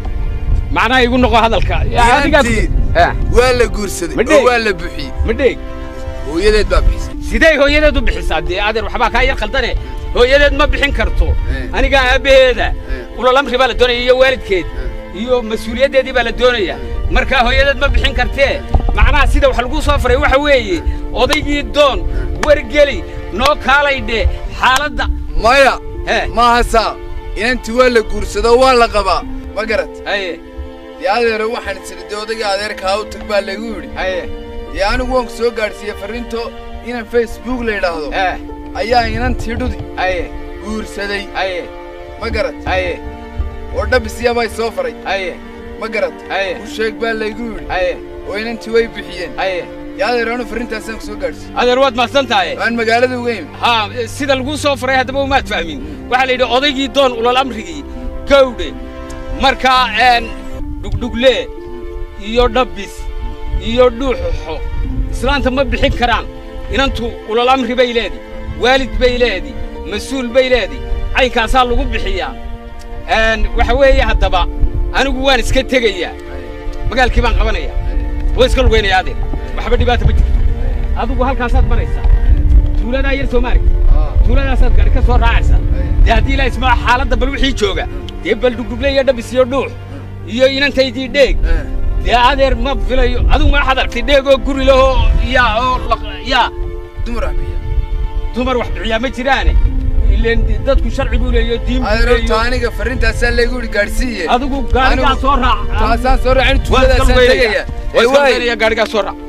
macnaha igu noqo hadalka Inantii. hee waa la guursaday Ma dheeg. oo waa la bixiyey ma dheeg hooyadeed baa bixisay sidee hooyadeed u bixisaa dee adeer waxbaa kaa yar khaldane hooyadeed ma bixin karto Eh. aniga aabbaheeda Eh. ulalamri baa la doonaya iyo waalidkeed iyo mas-uuliyaddeedii baa la doonaya marka hooyadeed ma bixin kartee macnaha sida wax lagu soo faray waxa weeye odaygii doon wargeli noo kaalaydhe xaaladda maya hee maaha saa inantii waa la guursadoo waa la qabaa ma garat haye dee adeero waxaan isiri dee odaygii adeerkaa u tag baa laygu yidhi haye dee anigu waan ku soo gaadhsiiyey farriinto inan facebook la yidhaahdo hee ayaa inantii dhudi haye guursaday haye ma garat haye oo dhabisiyabay soo faray haye ma garat haye u sheeg baa laygu yidhi haye oo inantii way bixiyeen haye dee adeer anu farriintaasaan ku soo gaadhsiiyey adeer waad mahadsan tahay waan magaalada uga imi haa sida laguu soo faray haddaba umaad fahmin waxaa la yidhi odaygii doon ulal amrigii gawdhe markaa een dhugdhugle iyo dhabbis iyo dhuuxuxo islaanta ma bixin karaan inantu ulal amri bay leedi waalid bay leedi mas-uul bay leedi caynkaasaa lagu bixiyaa een waxa weeye haddaba anigu waan iska tegayaa magaalkii baan qabanayaa waa iska lugaynayaa adeer waxba dhibaata ma jirto adigu halkaasaad maraysaa tuuladaa yar soomaali tuuladaasaad gaari ka soo raacaysaa dee haddii ilaa ismaa xaaladda bal wixii jooga dee bal dhugdhugle iyo dhabis iyo dhuux iyo inantaydii dheeg dee adeer ma filayo adigu ma waxaad aragtay dheeg oo guri lahoo yaa oo laq- yaa dumar ah biya dumar wax bixiyaa ma jiraane ileen dadku sharci buu leeyo diin buu adeero leeyo taaniga farriintaasaa laygu yidhi gaadhsiiye adigu gaarigaa Anigu- soo raac taasaan soo raacin waa iska tuuladaasaan lugeynaya tegaya waa ee iska waay lugeynaya gaarigaa soo raac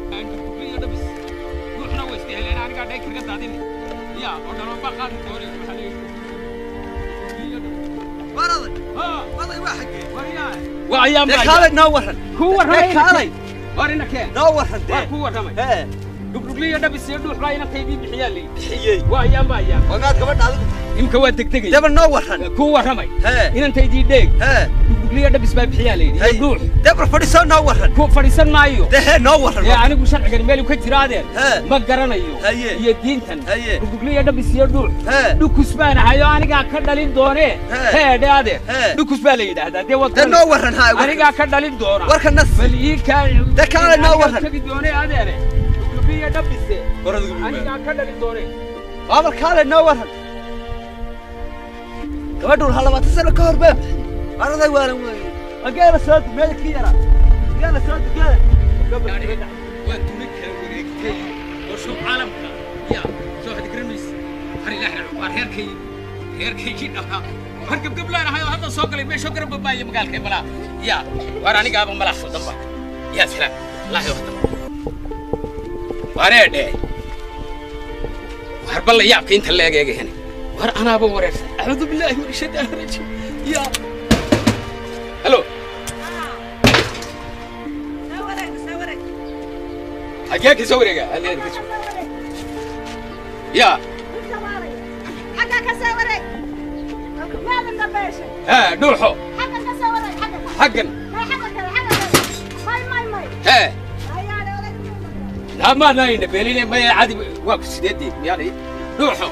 waa ayaan dee baa kaalay noo waran ku dee warramay kaalay war ina keen noo waran waa dee ku warramay hee dhugdhugliyo dhabis iyo dhuux baa inantaydii bixiyaa leeyi bixiyey waa ayaan baa ayaan wagaad gabadha adigu imka waa degdegay deba noo waran ku warramay hee inantaydii dheeg hee dhugdhugliyo dhabis baa bixiyaa leeyi iyo Hey. dhuux debra fadhiisoo noo waran ku fadhiisan maayo dee hee noo waran ee anigu sharcigan meel ka jira adeer Hee. ma garanayo Haye. iyo diintan Haye. dhugdhugliyo dhabis iyo dhuux hee dhukus baan ahayo anigaa ka dhalin doonee Hee. heedhe adeer Hee. dhukus baa la yidhaahdaa dee wad dee noo waran haa anigaa ka dhalin doona warka nas bal ii kaa Dee kaalay noo waran. tagi doonee adeere dhugdhugliyo dhabise anigaa ka dhalin doonee baabal kaalay noo waran gabadhu waxaa labaatan sano ka hor baa bixiyey araday waalan weeye ageela soo du meeda ka yaraa ageela soo du geela waa duni kala wareegtay oo shub caalamka ya soo hadi garanaysa har ilaahay waa reerkay reerkaygii dhahaa war gabgablaan ahay oo hadda soo galay meeshoo garab babaaye magaalkay malaa ya waar anigaaba malaa khaldan ba yaa salaam wallaahi waqtan waaree dhee waar balla yaabka inta leeg eegahene war anaaba wareersan acuudu billaahi min shaytaani rajiim ya halo حاجاك يسوي رجع هل هذا كسر يا حقا كسوري ماذا نبيشه ها نوحو حقا كسوري حقا حقا ما حقا كذا حقا ماي ماي ماي ها لا ما ناين بيلين ما عادي واقف سيدي يعني نوحو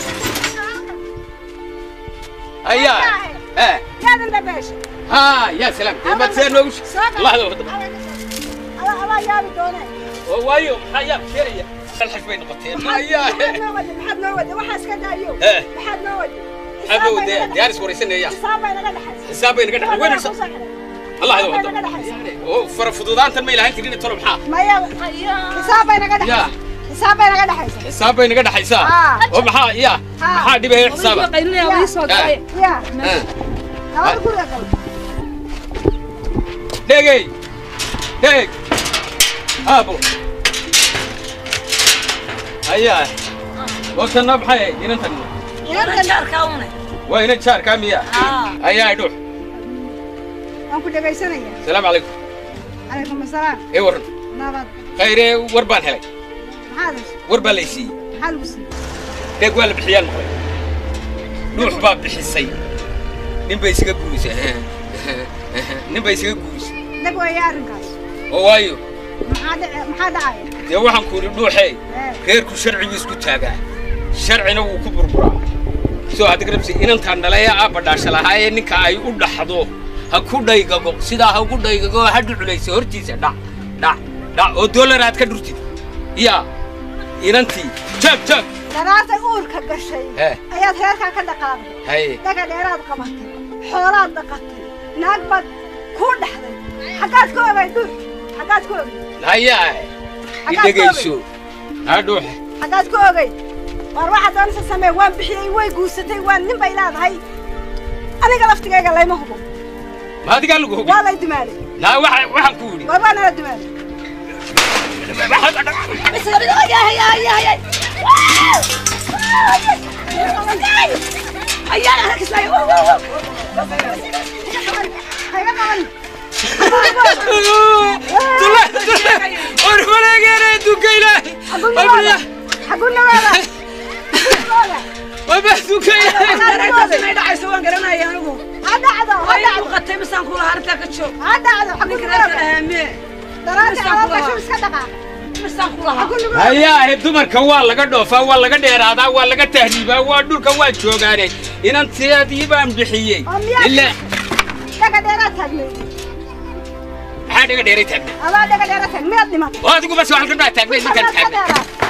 هيا ها ماذا نبيشه ها يا سلام ما تسير الله يوفقك الله الله يا بدونه وايو حيا شيء الحش بين قطين هيا maxaad noo wada waxaas ka daayo Eh. maxaad noo wada هذا دارس وريسنا يا xisaabay naga dhaxaysa حسابي نقدر وين الله يوفقك فرفضودان تنمي لها انت دين ترى محا maya xisaabay naga dhaxaysa xisaabay naga dhaxaysa حسابي نقدر حيسا آه. ومحا يا محا دي بهي حسابك ya ها nabada guriga gal دقي دق ابو هيا وصلنا بحي ينتن وين شهر كام يا هيا دوح waan ku dhegaysanaya السلام عليكم calaykum asalaam اي ورن nabad خير وربان هلك maxaad heshay وربان ليسي maxaa lagu siiyey دق ولا بحيال مقلي دوح باب بحسي نين بيسيغا غوريسا نين بيسيغا غوريسا dhag weeye arrinkaas وايو maxaa dhici- maxaa dhacaya dee waxaan ku yidhi dhuuxey Eh. reerku sharcigu isku taagaa sharcina wuu ku burburaa soo hadda garabsi inantaan dhalaya aabba dhaasha lahaayee ninka ay u dhaxdo ha ku dhaygago sidaa ha ugu dhaygago ha dhuculaysa hortiisa dhac dhac dhac oo dollar aad ka dhurtid yaa inantii jaag jaag daraartay uurka gashay Eh. ayaad reerkaa ka dhaqaaday haye dhaga dheeraad qabatay xoolaad dhaqatay naag baad kuu dhaxday xaggaad ka ogay dhul xaggaad ka ogay hayaa i dhegayso haa dhuuxe xaggaad ka ogay waar waxaad doonaysa samee waan bixiyey way guursatay waan nin bay leedahay aniga laftigayga layma hubo ma adigaa lagu hubi waa lay dumaalay naa waxa waxaan ku yidhi waar waa nala dumaalay hayga qaban war walageena adduunka ilaahay xagunnawaada xagunnawaada waba adduunka ilaahay may dhacayso waan garanaya anigu ha dhacdo ha way dhacdo muuqatay misaan kula hartaa ka joog ha dhacdo ninka xagunnawaada reerka ahaamee daraartay alaab gasho iska dhaqaaqa misaan kula haa xagunnawaada hayaahe dumarka waa laga dhoofaa waa laga dheeraadaa waa laga tahriibaa waa dhulka waa joogaane inanteedii baan bixiyey oo miyaa ilaa dhaga dheeraad taagnay maxaa dhaga dheeray taagna adaa dhaga dheeraad taag miyaad dhimatay oo adigu bas waxaan ka dhaa taagnay ninkan taagna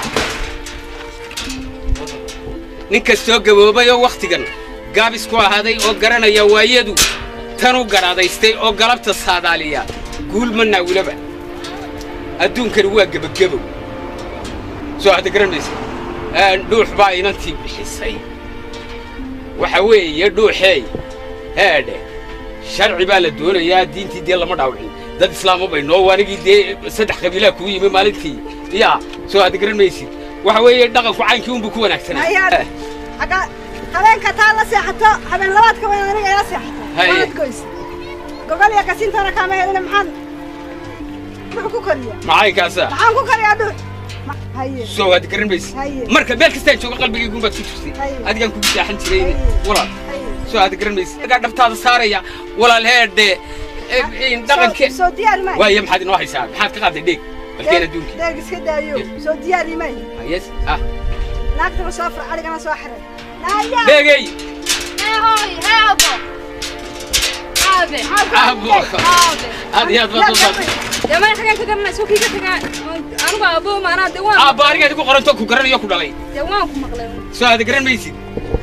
nin kastoo gaboobay oo wakhtigan gaabis ku ahaaday oo garanaya waayadu tanu garaadaystay oo galabta saadaaliya guul ma naawilaba adduunkani waa gebagabow soo hadda garanaysa dhuux baa inantii bixisay waxa weeye dhuuxeey heedhe sharci baa la doonayaa diintii dee lama dhaawicin dad islaamo bay noo anigii dee saddex qabiilaa kugu yimi maalintii yaa soo hadda garan maysid waxa weeye dhaqanku caynkii unbuu ku wanaagsanaa Hayaa- xagga habeenka taa la seexato habeen labaadka weyn aniga ila seexato Haye. waad goysa gogol iyo kasintoona kaama helina maxaan muxuu ku koriya maxay kaasaa maxaan ku koriyaa dhuux Ma- haye soo hadda garan maysid Haye. marka meel kastaan jooga qalbigaygun baad ku jirtay Haye. adigaan kugu saaxan jiray walaal haye soo hadda garan maysid agaa dhabtaada saaraya walaal heedhe dhaqankee soo diyaar maayo waaye maxaad inoo haysaa maxaad ka qaaday dheeg balkeen adduunkii deeg iska daayo soo diyaari maayo yes ah naagtana soo fur adigana soo xiray naaya dheegay هاي هابو هابي abo aad iyo aad baad soo saartay يا ما حاجة كده سوكي كده أنا بقى أبو ما أنا دوام aabba anigaad igu qoranto ku garanayo ku dhalay دوام كم مقلب soo aada garan maysid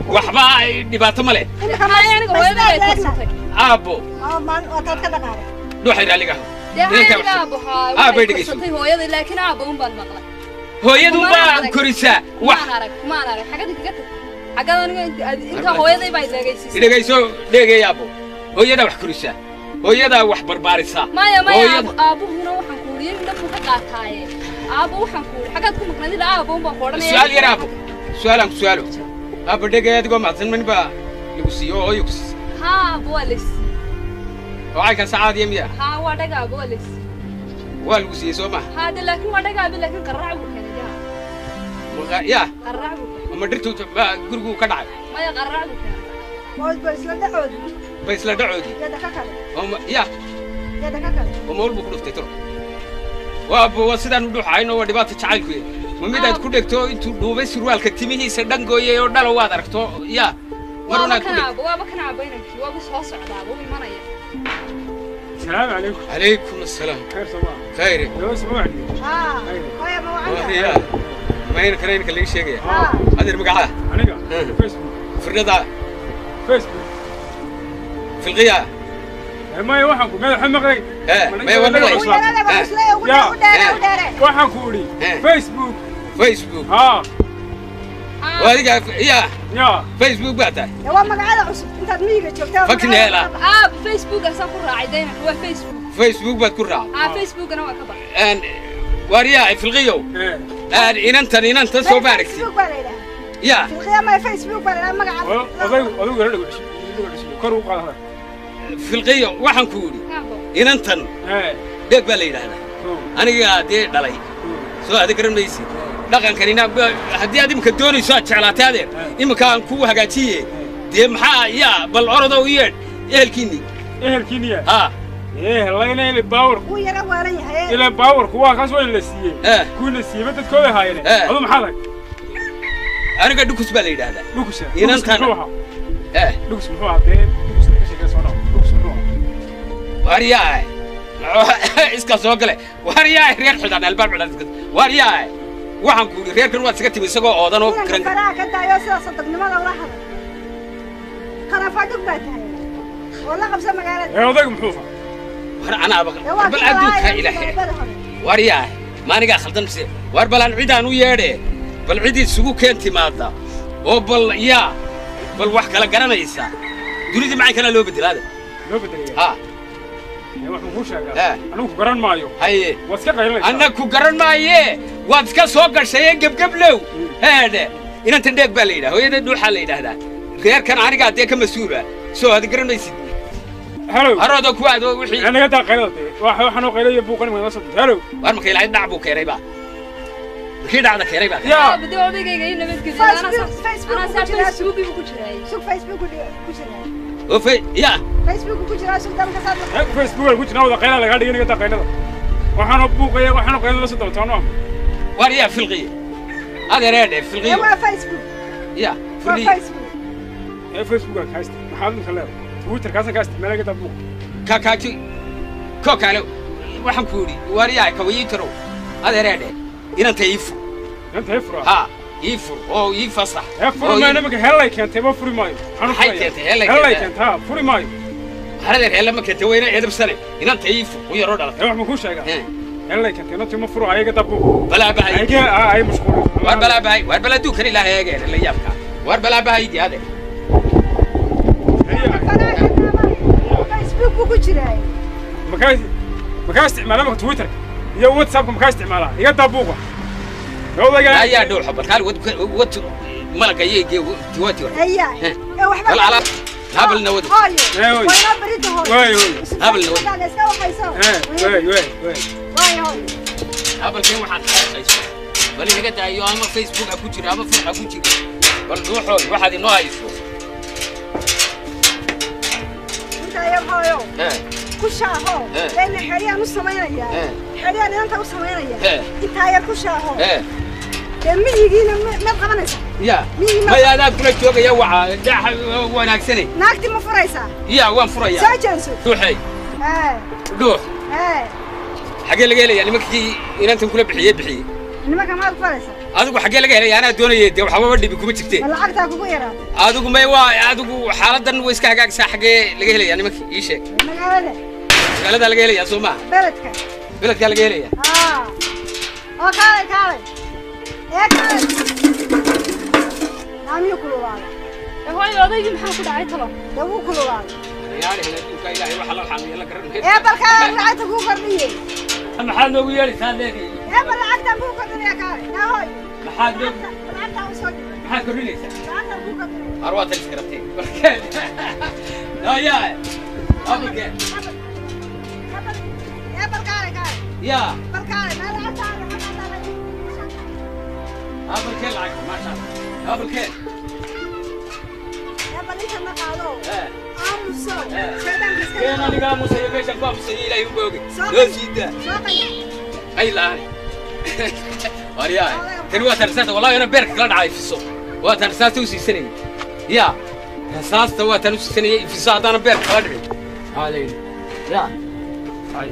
waxba ay dhibaato ma leh Haya, aniga hooyaday ay korsatay. aabbo waataad ka dhaqaaqay dhuuxay raaliga Dee haya, Ninka aniga wax- aabbo haa, Ah, bay waxay dhegeyso. korsatay hooyaday, laakiin aabbo un baan maqlay. hooyadu Kumaan baa arag. korisaa wax Kumaan arag, kumaan arag. Xaggada kaga tag. Xaggada aniga inta- ad- intaa hooyaday baa idheegaysiisay. dhegayso dheegay aabbo hooyadaa wax korisaa hooyadaa wax barbaarisaa maya maya Hooyada- aabbo- aabbuhuna waxaan ku uriyey indhabuu ka qaataaye aabbo waxaan ku uri xaggaad ku maqnayd ilaa aabbo un baan ku odhanaya su-aal yar aabbo su-aalaan ku su-aalo aabbo dhegay adigoo macsan man baa lagu siiyo oo hooyo ku siisay haa aabbo waa lays oo caynkan sacaadiya miya haa waa dhaga aabbo waa lays waa lagu siiyey soo maha haa de laakiin waa dhaga aabbo laakiin qarrac buu keenay yaa Waqa- yaa qarrac buu keenay ama dhirtu baa gurigu ka dhacay maya qarrac buu keenay Boosba isla dhacoodi. ba isla dhacoodii Yada ka kale. oo ma- yaa Yada ka kale. oo mawlbuu ku dhuftay tiro waa waa sidaan u dhuuxayno waa dhibaata jacaylku yahay ma midaad ku dhegto intuu dhuubay surwaalka timihiisa dhangooyay oo dhalo waad aragto yaa mar waaba unaad ku kan dhegto aabbo waaba kan aabbo inankii waabu soo socdaa wuu imanaya السلام عليكم calaykum assalaam خير صباح khayre لو اسمعني Haa. Hooyo ma wacanta. yaa mayna kana inka laga sheegaya Haa. adeer magacaa aniga Eh. فيسبوك firdhada فيسبوك filqiya ما waxaan ku madaxa maqlay Eh, maya waa maqlay. Ugu yarada waa isla ugu dheer ugu dheer ugu dheer. waxaan ku uri Eh. Facebook facebook ha waa adiga yaa ya facebook baa tahay Dee waa magacada cusub intaad miyiga joogtaa. Fakneela. aabbo facebookaasaan ku raacay daymanka waa facebook facebook baad ku raacay haa facebookana waa ka baxay Een, waaryaa filqiyow eh Een, inantan inantan soo ma aragtid Facebook baa la yidhaahdaa. yaa Filqiya ma Facebook baa la yidhaahdaa magaca. oday oday yara dhago dhago kor u qaada filqiyo waxaan ku yidhi aabbo inantan eh dheeg baa la yidhaahdaa anigaa dee dhalay soo aada garan maysid dhaqankanina ba- haddii aad imika doonayso aad jeclaatay adeer imika aan kuu hagaajiye dee maxaa yaa bal orodow yeedh ehelkiinni ehelkiiniya haa eh layna ile power Wuu yara waalan yahay. ile power kuwa kaas waa in la siiyey Eh. kuwa siiyey dadkooda haayeen Eh. adu maxaa lag aniga dhukus baa la yidhaahdaa dhukusha Inantan. dhukus muxuu ahaa eh dhukus muxuu ahaa dee dhukus ka sheekay soo dhaw dhukus muxuu ahaa waaryaa iska soo gale waaryaa reer xidhan albaab xidhan iska waaryaa waxaan ku yidhi reerkan waad iska timi isagoo oodan oo Inanka garan faraha ka daayo sida sadaqnimada ula hadal. Qarafadhug baa tahay. Oo la qabsa magaalada. ee odaygu muxuu ahaa war anaaba Dee waa bal kii adduunka lahaa ilaahay ilaahay hore. waaryaa maanigaa khaldan mise waar balaan cidaan u yeedhe bal cid isugu keen timaada oo bal yaa bal wax kala garanaysa dunidii macay kalaa loo bedelaada loo bedelaya ha ee waxaan kuu Eh. sheegaa anigu ku garan maayo haye waad iska qaylinaysaa anna ku garan maaye waad iska soo gashaye gebgeblow heedhe inantan dheeg baa la yidhaha hooyada dhuuxaa la yidhaahdaa reerkan anigaa dee ka mas-uula soo aad garan maysid halow harooda ku aado wixii anaga daa qaylada dee waxa waxaan oo qaylaya buuqan ma soo halow waar marka ilaahay dhac buu keenay baa kii dhacda keenay baa Ya. aabbo dee odaygayga ii nabadgeliya Facebook- Facebook anaa ku saa jiraa. facebookii buu ku jiraayey Sug Facebook ku jira- ku jira. oo fe ya Facebook ku jira sug dalka saad la- ee facebook ku jirna wada qayla laga dhigay anaga daa qaylada waxaan oo buuqaya waxaan oo qaylada la soo dabtaano waar yaa filqiye adeereedhe Dee filqiyo waa Facebook. ya Waa filqiyo Facebook. ee facebook ka haysta maxaad inta leedahay twitter kaasan ka haysta meelaga daa buuq kakaaki ko kale waxaan ku yidhi waar yaa kawayiitarow adeereedhe inanta ii fur inta ifra ha ii fur oo ii fasax ee furi oo ii- maayo nimanka helay keentay ma furi maayo waxaan u Maxay furayaa. keentay? Helay helay keentay? keentay ha furi maayo haradeer heella ma keentay wayna edabsane inanta ii fur u yaroo dhalatay ee wax ma kuu sheegaa Eh, helay keentay inta ma furo ayaga daa buuq balaa bahay ayaga ah ay mashquul waar balaa bahay waar balaa duukan ilaahay eegeen la yaabka waar balaa bahaydi adeer Inanka faraha ka daayo. Facebook buu ku jiraa. makaa makaa isticmaala marka twitter iyo whatsappka makaa isticmaala iga daa buuqa odayga ayaa dhowxa balkaal wad wad malaga yeege tiwati war Haya. Eh. Ee waxba bal ala habalna wad Hooyo. Eh, hooyo. Waa inoo berito hooyo. Waayo, hooyo. Habal na wad Haddaad iska waxayso. eh wey wey wey Waayo hooyo. habalkeen waxaad xaqayso bal inaga daayo ama facebook ha ku jira ama fur ha ku jira bal dhuuxood waxaad inoo hayso Inta yar hooyo. Eh, Ku shaaho. Eh. Leena xeriyaan u samaynayaa. Eh. Xeriyaan inanta u samaynaya. Eh. Intaa yar ku shaaho. eh Dee miyigiina ma- maad qabanaysaa. ya Miyii ma- maya adaa kula joogaya waxa dhax wanaagsane Naagti ma furaysaa. ya waan furayaa Soo jeeso. dhuuxay Eh. dhuux Eh. xagee laga helayaa nimankii inantan kula bixiyey bixiyey nimanka maad ku falaysa adigu xaggee laga helay anaa doonayay dee waxbaba dhibi kuma jirte ma lacagtaa kugu yaraatay adigu may waa adigu xaaladan way iska hagaagsaa xaggee laga helayaa nimanka ii sheeg magaalada magaaladaa laga helayaa soo maaha beledka beledkaa laga helayaa aa oo kaalay kaalay ee kaalay naamiyuu kululaaday hooyo odaygii maxaa ku dhacay talo dee wuu kululaaday adduunka ilaahay waxa loo xaamiyo la garan ee balkaa lacagta kuu kordhiyey maxaad noogu yeelaysaa leedahay ee bal lacagtaan kuu kordhinaya kaalay yaa hooy maxaad noogu lacagtaan usoo dhigay maxaad kordhinaysaa lacagtaan kuu kordhinaya har waa talis garatay warkeed yaa abalkeed ee bal kaalay kaalay yaa bal kaalay meel lacagtaan lacagtaan abalkeed lacag maasha allah abalkeed ee bal inta ma qaado Eh. aamuso shaydaanka iska keen aniga aamusaya meeshan ku aamusaya ilaahay u booge Soo loo qay- siidaa soo qayb ay la'aan waryaa tani waa tan rasaasta wallahi ina beerka kala dhacay fiso waa tan rasaasta u siisanayay yaa rasaasta waa tan u siisanayay fiso haddaana beerka kala dhicin aa layidhi yaa ay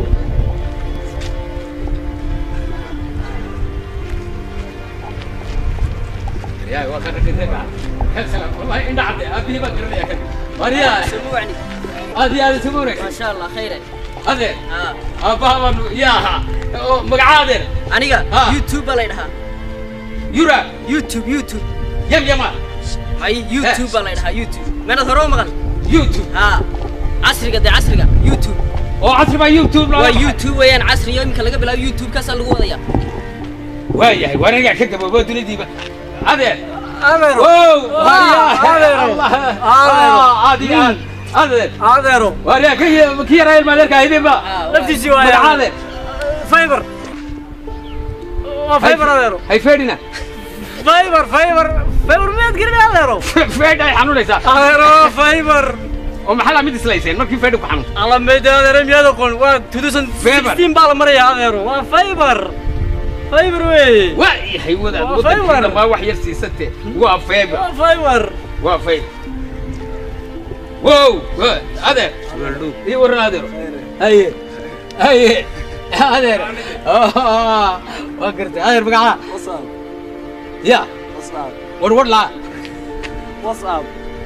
yaa waa kan ragga reega heesalam wallahi indha cadde aabihii baan garanaya kan waryaa سموعني aad iyo aad isugu wanaagsan ما شاء الله خير adeer اه aabbaha baan yaaha oo magacaa adeer aniga Ah. youtube baa la dhahaa yura youtube youtube yam yama may youtube baa la dhahaa youtube meelad hore u maqan youtube haa casriga dee casriga youtube oo casri baa youtube waa youtube weeyaan casriga iminka laga bilaabo youtube kaasaa lagu wadaya waayahay waa anigaa ka gaboobo duniyadiiba adeer adeero wow adeero. Adeero. aad iyo aad adeer adeero waaryaa ka ki yaraa ilma adeerka aydinba laftiisii waaya. magaca adeer fiber waa fiber adeero hay feedhina fiber fiber fiber miyaad gelin adeero feedh ay xanuunaysaa adeero fiber oo maxaa la mid islayseen markii feedhu ku xanuunta alla mayda adeero miyaad aqoon waa 2016 baa la maraya adeero waa fiber fiber weeye waa yahay wadaad Waa wadankii fiber. dambaa wax yar siisate waa feebar waa fiber waa fayl wow wa- adeer ii waran adeer haye haye adeer Ah, waa gartay adeer magaca whatsapp ya whatsapp war war laa whatsapp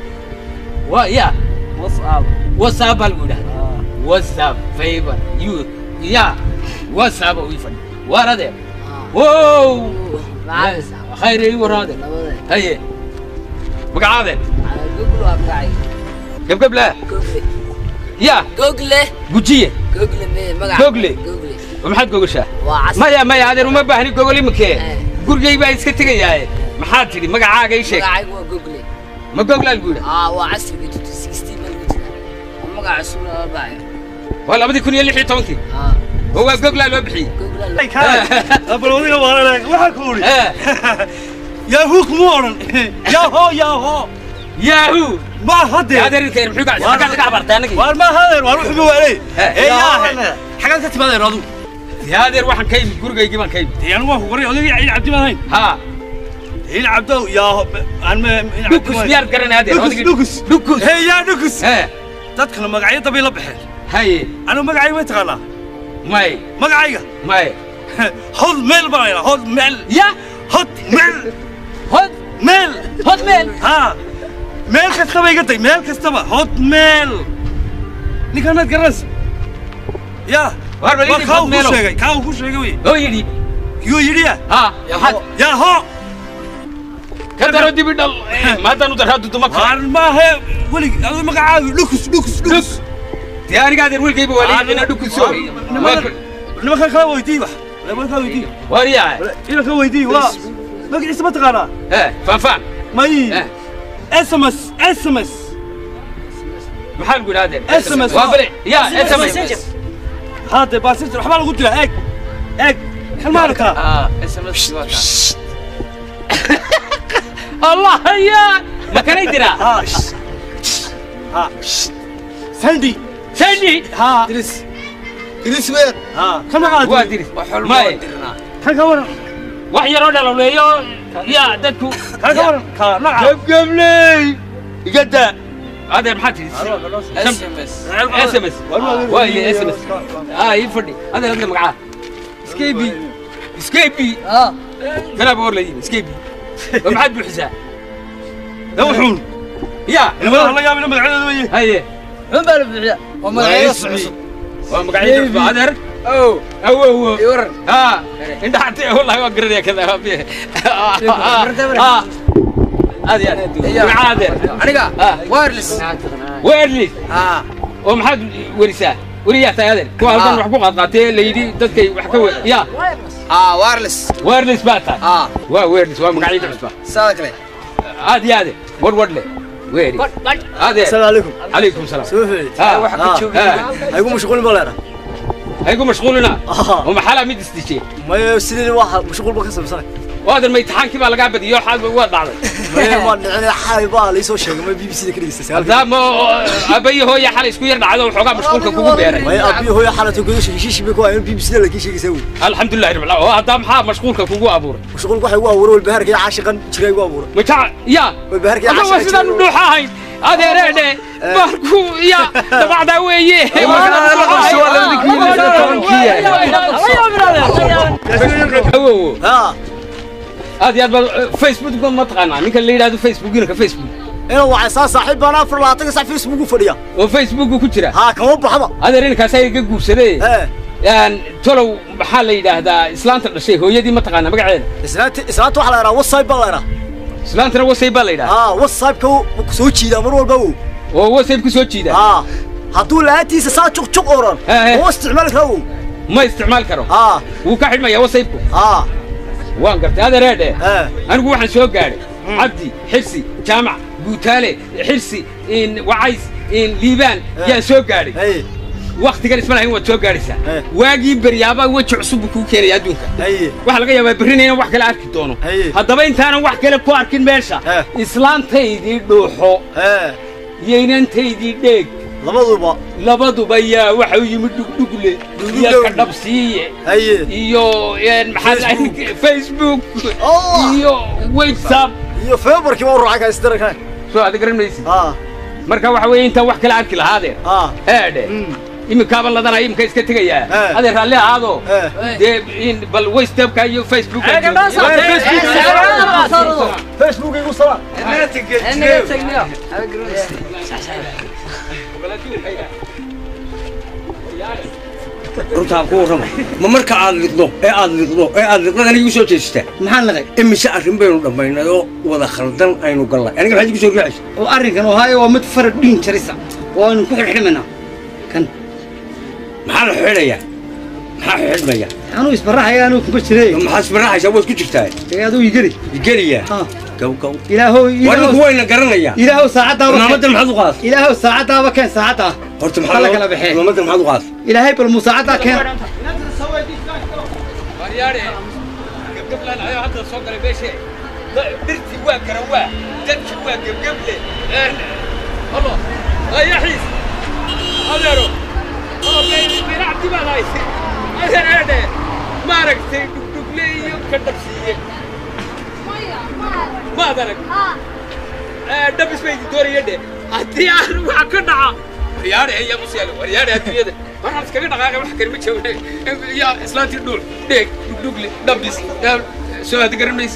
wa ya whatsapp whatsapp baa lagu yidhahda whatsapp favor you ya whatsapp uu ifadhi waar adeer wow khayr ii waran adeer haye magaca adeer google waa magacay gebgeb leh ya google gujiye google me magaca Google. google oo maxaad gogoshaa waa casri maya maya adeer uma baahni gogol iminkee gurigay baa iska tegayaaye maxaad tidhi magacaaga ii sheeg magacaygu waa google ma goglaa lagu yidhi aa waa casriga 2016 baa lagu jiraa waa magaca cusub loo baayo waa labadii kun iyo lix iyo tobankii aa oo waa goglaa loo bixiyey google bal wadiga waa waxaa ku uri Eh, yaahuu kuma odhan yaaho yaaho yahoo ma hadde adeer ilka muxuu ka xaggaad ka cabartay anagii waar ma hadeer waar wuxuu waalay Eh, ee yaahe xagaad ka timaadeen adu yaa adeer waxaan ka imid gurigaygii baan ka imid dee anigu waan ku qoray odayga ciid cabdi baan hayn ha ciid cabdow yaaho aan ma dhukus miyaad garanay adeer dhukus odaygii- dhukus dhukus hee yaa dhukus Eh, dadkana magacyo dabay la baxeen haye anigu magacayga may taqaanaa may magacayga may hod meel baan haynaa hod meel ya hod meel hod meel hod meel haa meel kastaba iga day meel kastaba hod meel ninkaanaad garanaysa yaa Waar bal ii waa dhib kaa hod uu ku meelow. sheegay kaa uu ku sheegay wey oo yidhi yuu yidhi ya ha maxaad yaa ho ka daro dibi dhal maadaanu daraa duduma kale waar maahe welig adu magacaagu dhukus dhukus dhukus dee aniga adeer wiilkayba waa leeyina dhukuso nimankan kala weydii wax nimankan kala weydii waaryaa ina ka weydii waa magaciisa ma taqaanaa eh faanfaan may Eh. sms sms maxaa lagu yidhaha adeer SMS. waa bale ya sms haade baasirta waxbaa lagu diraa eeg eeg xel ma arkaa ah sms waa kaa allah ya ma kanay diraa ها ها سندي sani ها Idris. Idris weer. ها كم قاعد waa diris may كم كورن wax yaroo dhalowleeyo ya dadku كم كورن كا نعم gebgebley igada adeer maxaa tihi sms waaye sms ah ii fadhi adeer hadle magacaa iska ibi iskeebi kanaaba hor la yimi iskeebi oo maxaad buuxisaa wuxuun ya ilmaha la yaabina magaceeda weye haye xun baa la bixiya waa magacyada cusub waa magacyada cusub adeer awo awo awo ha indhaxate wallahi waa garanaya kada aad iyo aad magaca adeer aniga wireless wireless oo maxaad werisaa weriyaa tahay adeer kuwa halkan wax ku qaadqaatee la yidhi dadkay wax ka wer ya aa wireless wireless baa tahay waa wireless waa magacyada cusba saada kale aad iyo aade warwar le weeri adeer السلام عليكم calaykum salaam سوفي ها wax ka joogi هيكون مشغول بلا haygu mashquulina oo maxalaa mid isdishee ما يسلي واحد مشغول بكسب سنة waadan ma imtixaankii baa lagaa badiyey oo xaal waa dhacday ما ما نعني حاي بقى ليسو شيء ما بي بي سي كده يستسهل maadaama aabbayo hooya xalay isku yar dhacdo waxoogaa mashquulka kugu beeray ما أبي هو حالته كده شيء شيء بيكون أنا بي بي سي لكن شيء يسوي alxamdulilahi rabbil caalamiin oo haddaa maxaa mashquulka kugu abuuray مشغول واحد هو ورا البهر كده عاشقا شري هو ورا majac ya والبهر كده asa waa sidaan u dhuuxa ahayn adeereedhe markuu ya dabacdaa weeye awowo ها aad iyo aad baad facebook ma taqaanaa ninka la yidhahdo facebook inanka facebook أنا واحد صار صاحب أنا أفر لا تقص في اسمه فديا oo facebook ku jira ها كم بحبا adeer inankaas ay iga guursadee ها Een, tolow maxaa la yidhaahdaa islaanta dhashay hooyadii ma taqaanaa magaceeda إسنات إسنات واحد لا وصايب بلا لا islaantana wasay baa la yidhaahdaa ها وصايب كو سوتشي ده مرور بو oo wasayb ku soo jiida ها هدول لا تيس سا تشق تشق أوران ها. هو استعمال كرو ma isticmaal karo ها wuu ka xidhmayaa wasaybku ها waan gartay adeereedhe ها anigu waxaan soo gaadhay cabdi xirsi jaamac guutaale xirsi in wacays in liibaan yaan soo gaadhay هي waktigan isma lahayn waad soo gaadhaysaa Eh. waagii beryaaba weji cusub buu kuu keenaya adduunka هي waxaa laga yaabaa berrina inaan wax kale arki doono Haye. haddaba intaanan wax kale ku arkin meesha Eh. islaantaydii dhuuxo ها iyo inantaydii dheeg لبضوبا labaduba yaa waxa u yimid dhugdhugle iyo Dhugdhugle. ka dhabsiiye هي iyo een, maxaa la dhahay, facebook الله iyo whatsapp iyo feebarkii waa ruuxa ka istirka soo aad garan maysid ha marka waxa weeye intaan wax kale arki lahaadeen ha eedhe iminkaaba ladanaya iminka iska tegaya Eh. adee raalli ahaado Eh. dee in bal whatsappka iyo facebook facebook igu salaam runtaan ku warrama ma marka aad liqdo ee aad liqdo ee aad liqdadan igu soo jeestaa maxaan laqay imise arrin baynu dhammaynay oo wada khaldan aynu gallay aniga maxaad igu soo riixaysa oo arrinkan oo haayo waa mid farad dhiin jarisa oo aynu ku xidhxidhmaynaa kan maxaa la xidhayaa maxaa xidhmaya anuu isbaraxaya anuu kuma jiray maxaad isbaraxaysaa waad ku jirtaa ee aduu igeli igeliyaa Ha. gow gow ilaahow waa ninku ilaahow wayna garanayaa ilaahow saacadaaba imaamaddan maxaad u qaad ilaahow saacadaaba keen saacada horta Kala maxaa kala baxee. imaamaddan maxaad u qaad ilaahay bal muu saacadaa keen waryaare gebgeblaan ayoo hadda soo galay meeshe dhirtii waa garawaa dadki waa gebgeble halo ayaxiis adeero biracti baad haysay adeer eedhe maaragtay dhugdhugle iyo ka dhabsiiye maad arag dhabis bay doonaya dhe haddii aan waxa ka dhaca waryaare ayaa musyaalo waryaare adduunyada waxaan iskaga dhaqaaqay wax kale ma joogne yaa islaantii dhuul dheeg dhugdhugle dhabis soo aad garan maysa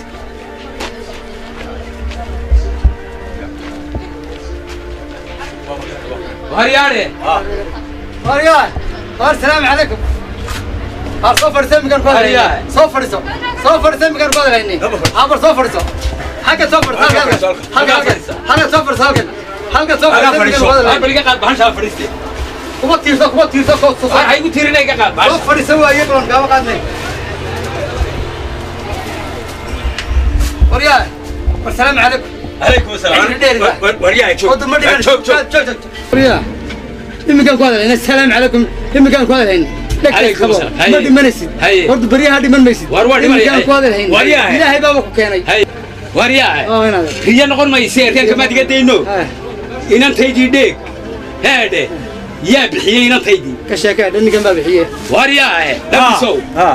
waryaare waryaa war salaamu calaykum har soo fadhiso imikan ku Waryaa. hadlayni soo fadhiso soo fadhiso imikan ku hadlayni habar soo fadhiso xagga soo fadhiso halkan halkan halkan soo fadhiso halkan halkan soo fadhiso imikan ku hadlayni bal iga qaad baxashaa fadhiiste kuma tiirso kuma tiirso soo soo waxaa igu tiirina iga qaad soo baxasha fadhiso waaye balan kaama qaadnay waryaa war salaamu calaykum calaykum asalaam waryaa joog Wadda ma dhigan. joog joog Joog, joog, joog. Waryaa, imikan ku hadlayna asalaamu calaykum imikan ku hadlayna dhegtay Calaykum qabo asalaam. Haye. ma dhimanaysid Haye. horta baryaha dhiman maysid War waa dhimanaya. imikan ku hadlayna Waryaa. ilaahay baaba ku keenay waryaa oo inaad riya noqon mayse reerka maad iga dayno inantaydii dheeg heedhe yaa bixiyey inantaydii ka sheekee ninkan baa bixiye waryaahe dhabisow ha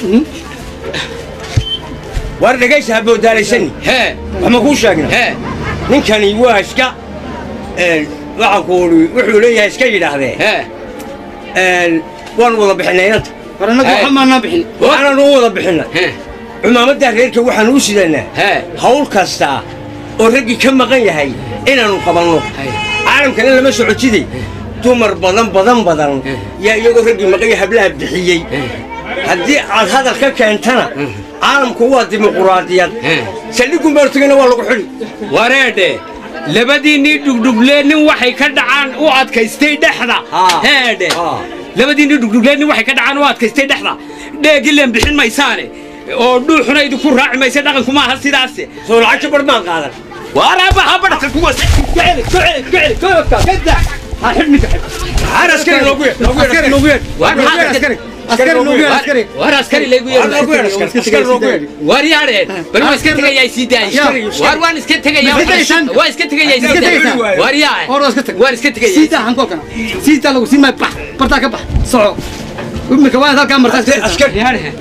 war dhegaysa ha boodaalaysan hee wax ma kuu sheegna hee ninkani waa iska een, waxaan ku uri wuxuu leeyahay iska yidhaahdee hee een, waan wada bixinay inanta waxaanan u wada bixinay cumaamadda reerka waxaan u sidanaa hawl kasta oo raggii ka maqan yahay inaannu qabanno caalamkana lama socotiday dumar badan badan badan yaa iyagoo raggii maqanya hablaha bixiyey haddii aad hadal ka keentana caalamku waa dimuquraadiyad saldhiggun baartugana waa lagu xidhi wareedhe labadiinnii dhugdhuglee nin waxay ka dhacaan u adkaystay dhexda heedhe labadiinnii dhugdhuglee nin waxay ka dhacaan u adkaystay dhexda dheegileen bixin maysaane oo dhuuxuna idinku raaci maysa dhaqanku maaha sidaase soo lacagta bar maan qaadan waaraaba ha badhata kuwas kaceli kaceli kaceli koobka kada ha xidhninka har askari loogu yeedh loogu yeedh loogu yeedh askari loogu yeedh askari war askari loogu yeedh askari loogu yeedh war yaadheen bal waan iska tegayaa sii daayay war waan iska tegayaa waan iska tegayaa sii daayay war yaa waan iska tegayaa sii daa hankookana sii daa lagu sii may bax bartaa ka bax soco imika waa halkaa martaa askari yaadheen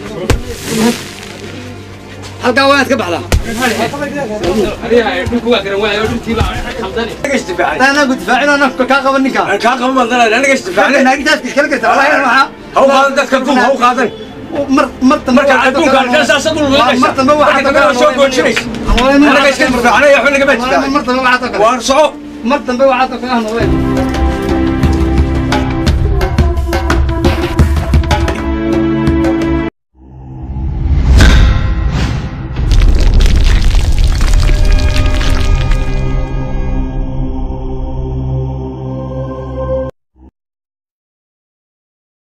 halkaa waa ka baxdaa anagu difaacino nafka kaa qaban ninka kaa qaban madana anaga isdifaacne naagitaas iskala garta wallahi waxaa haw qaadan dadka duum haw qaadan mar mar dambe marka adduunka halkaas asadul weynaysa mar dambe waxaa marka dambe soo goojinaysa anaga iska difaacnay waxba naga baa mar dambe waxaa waar soco mar dambe waxaa kaga hanooleen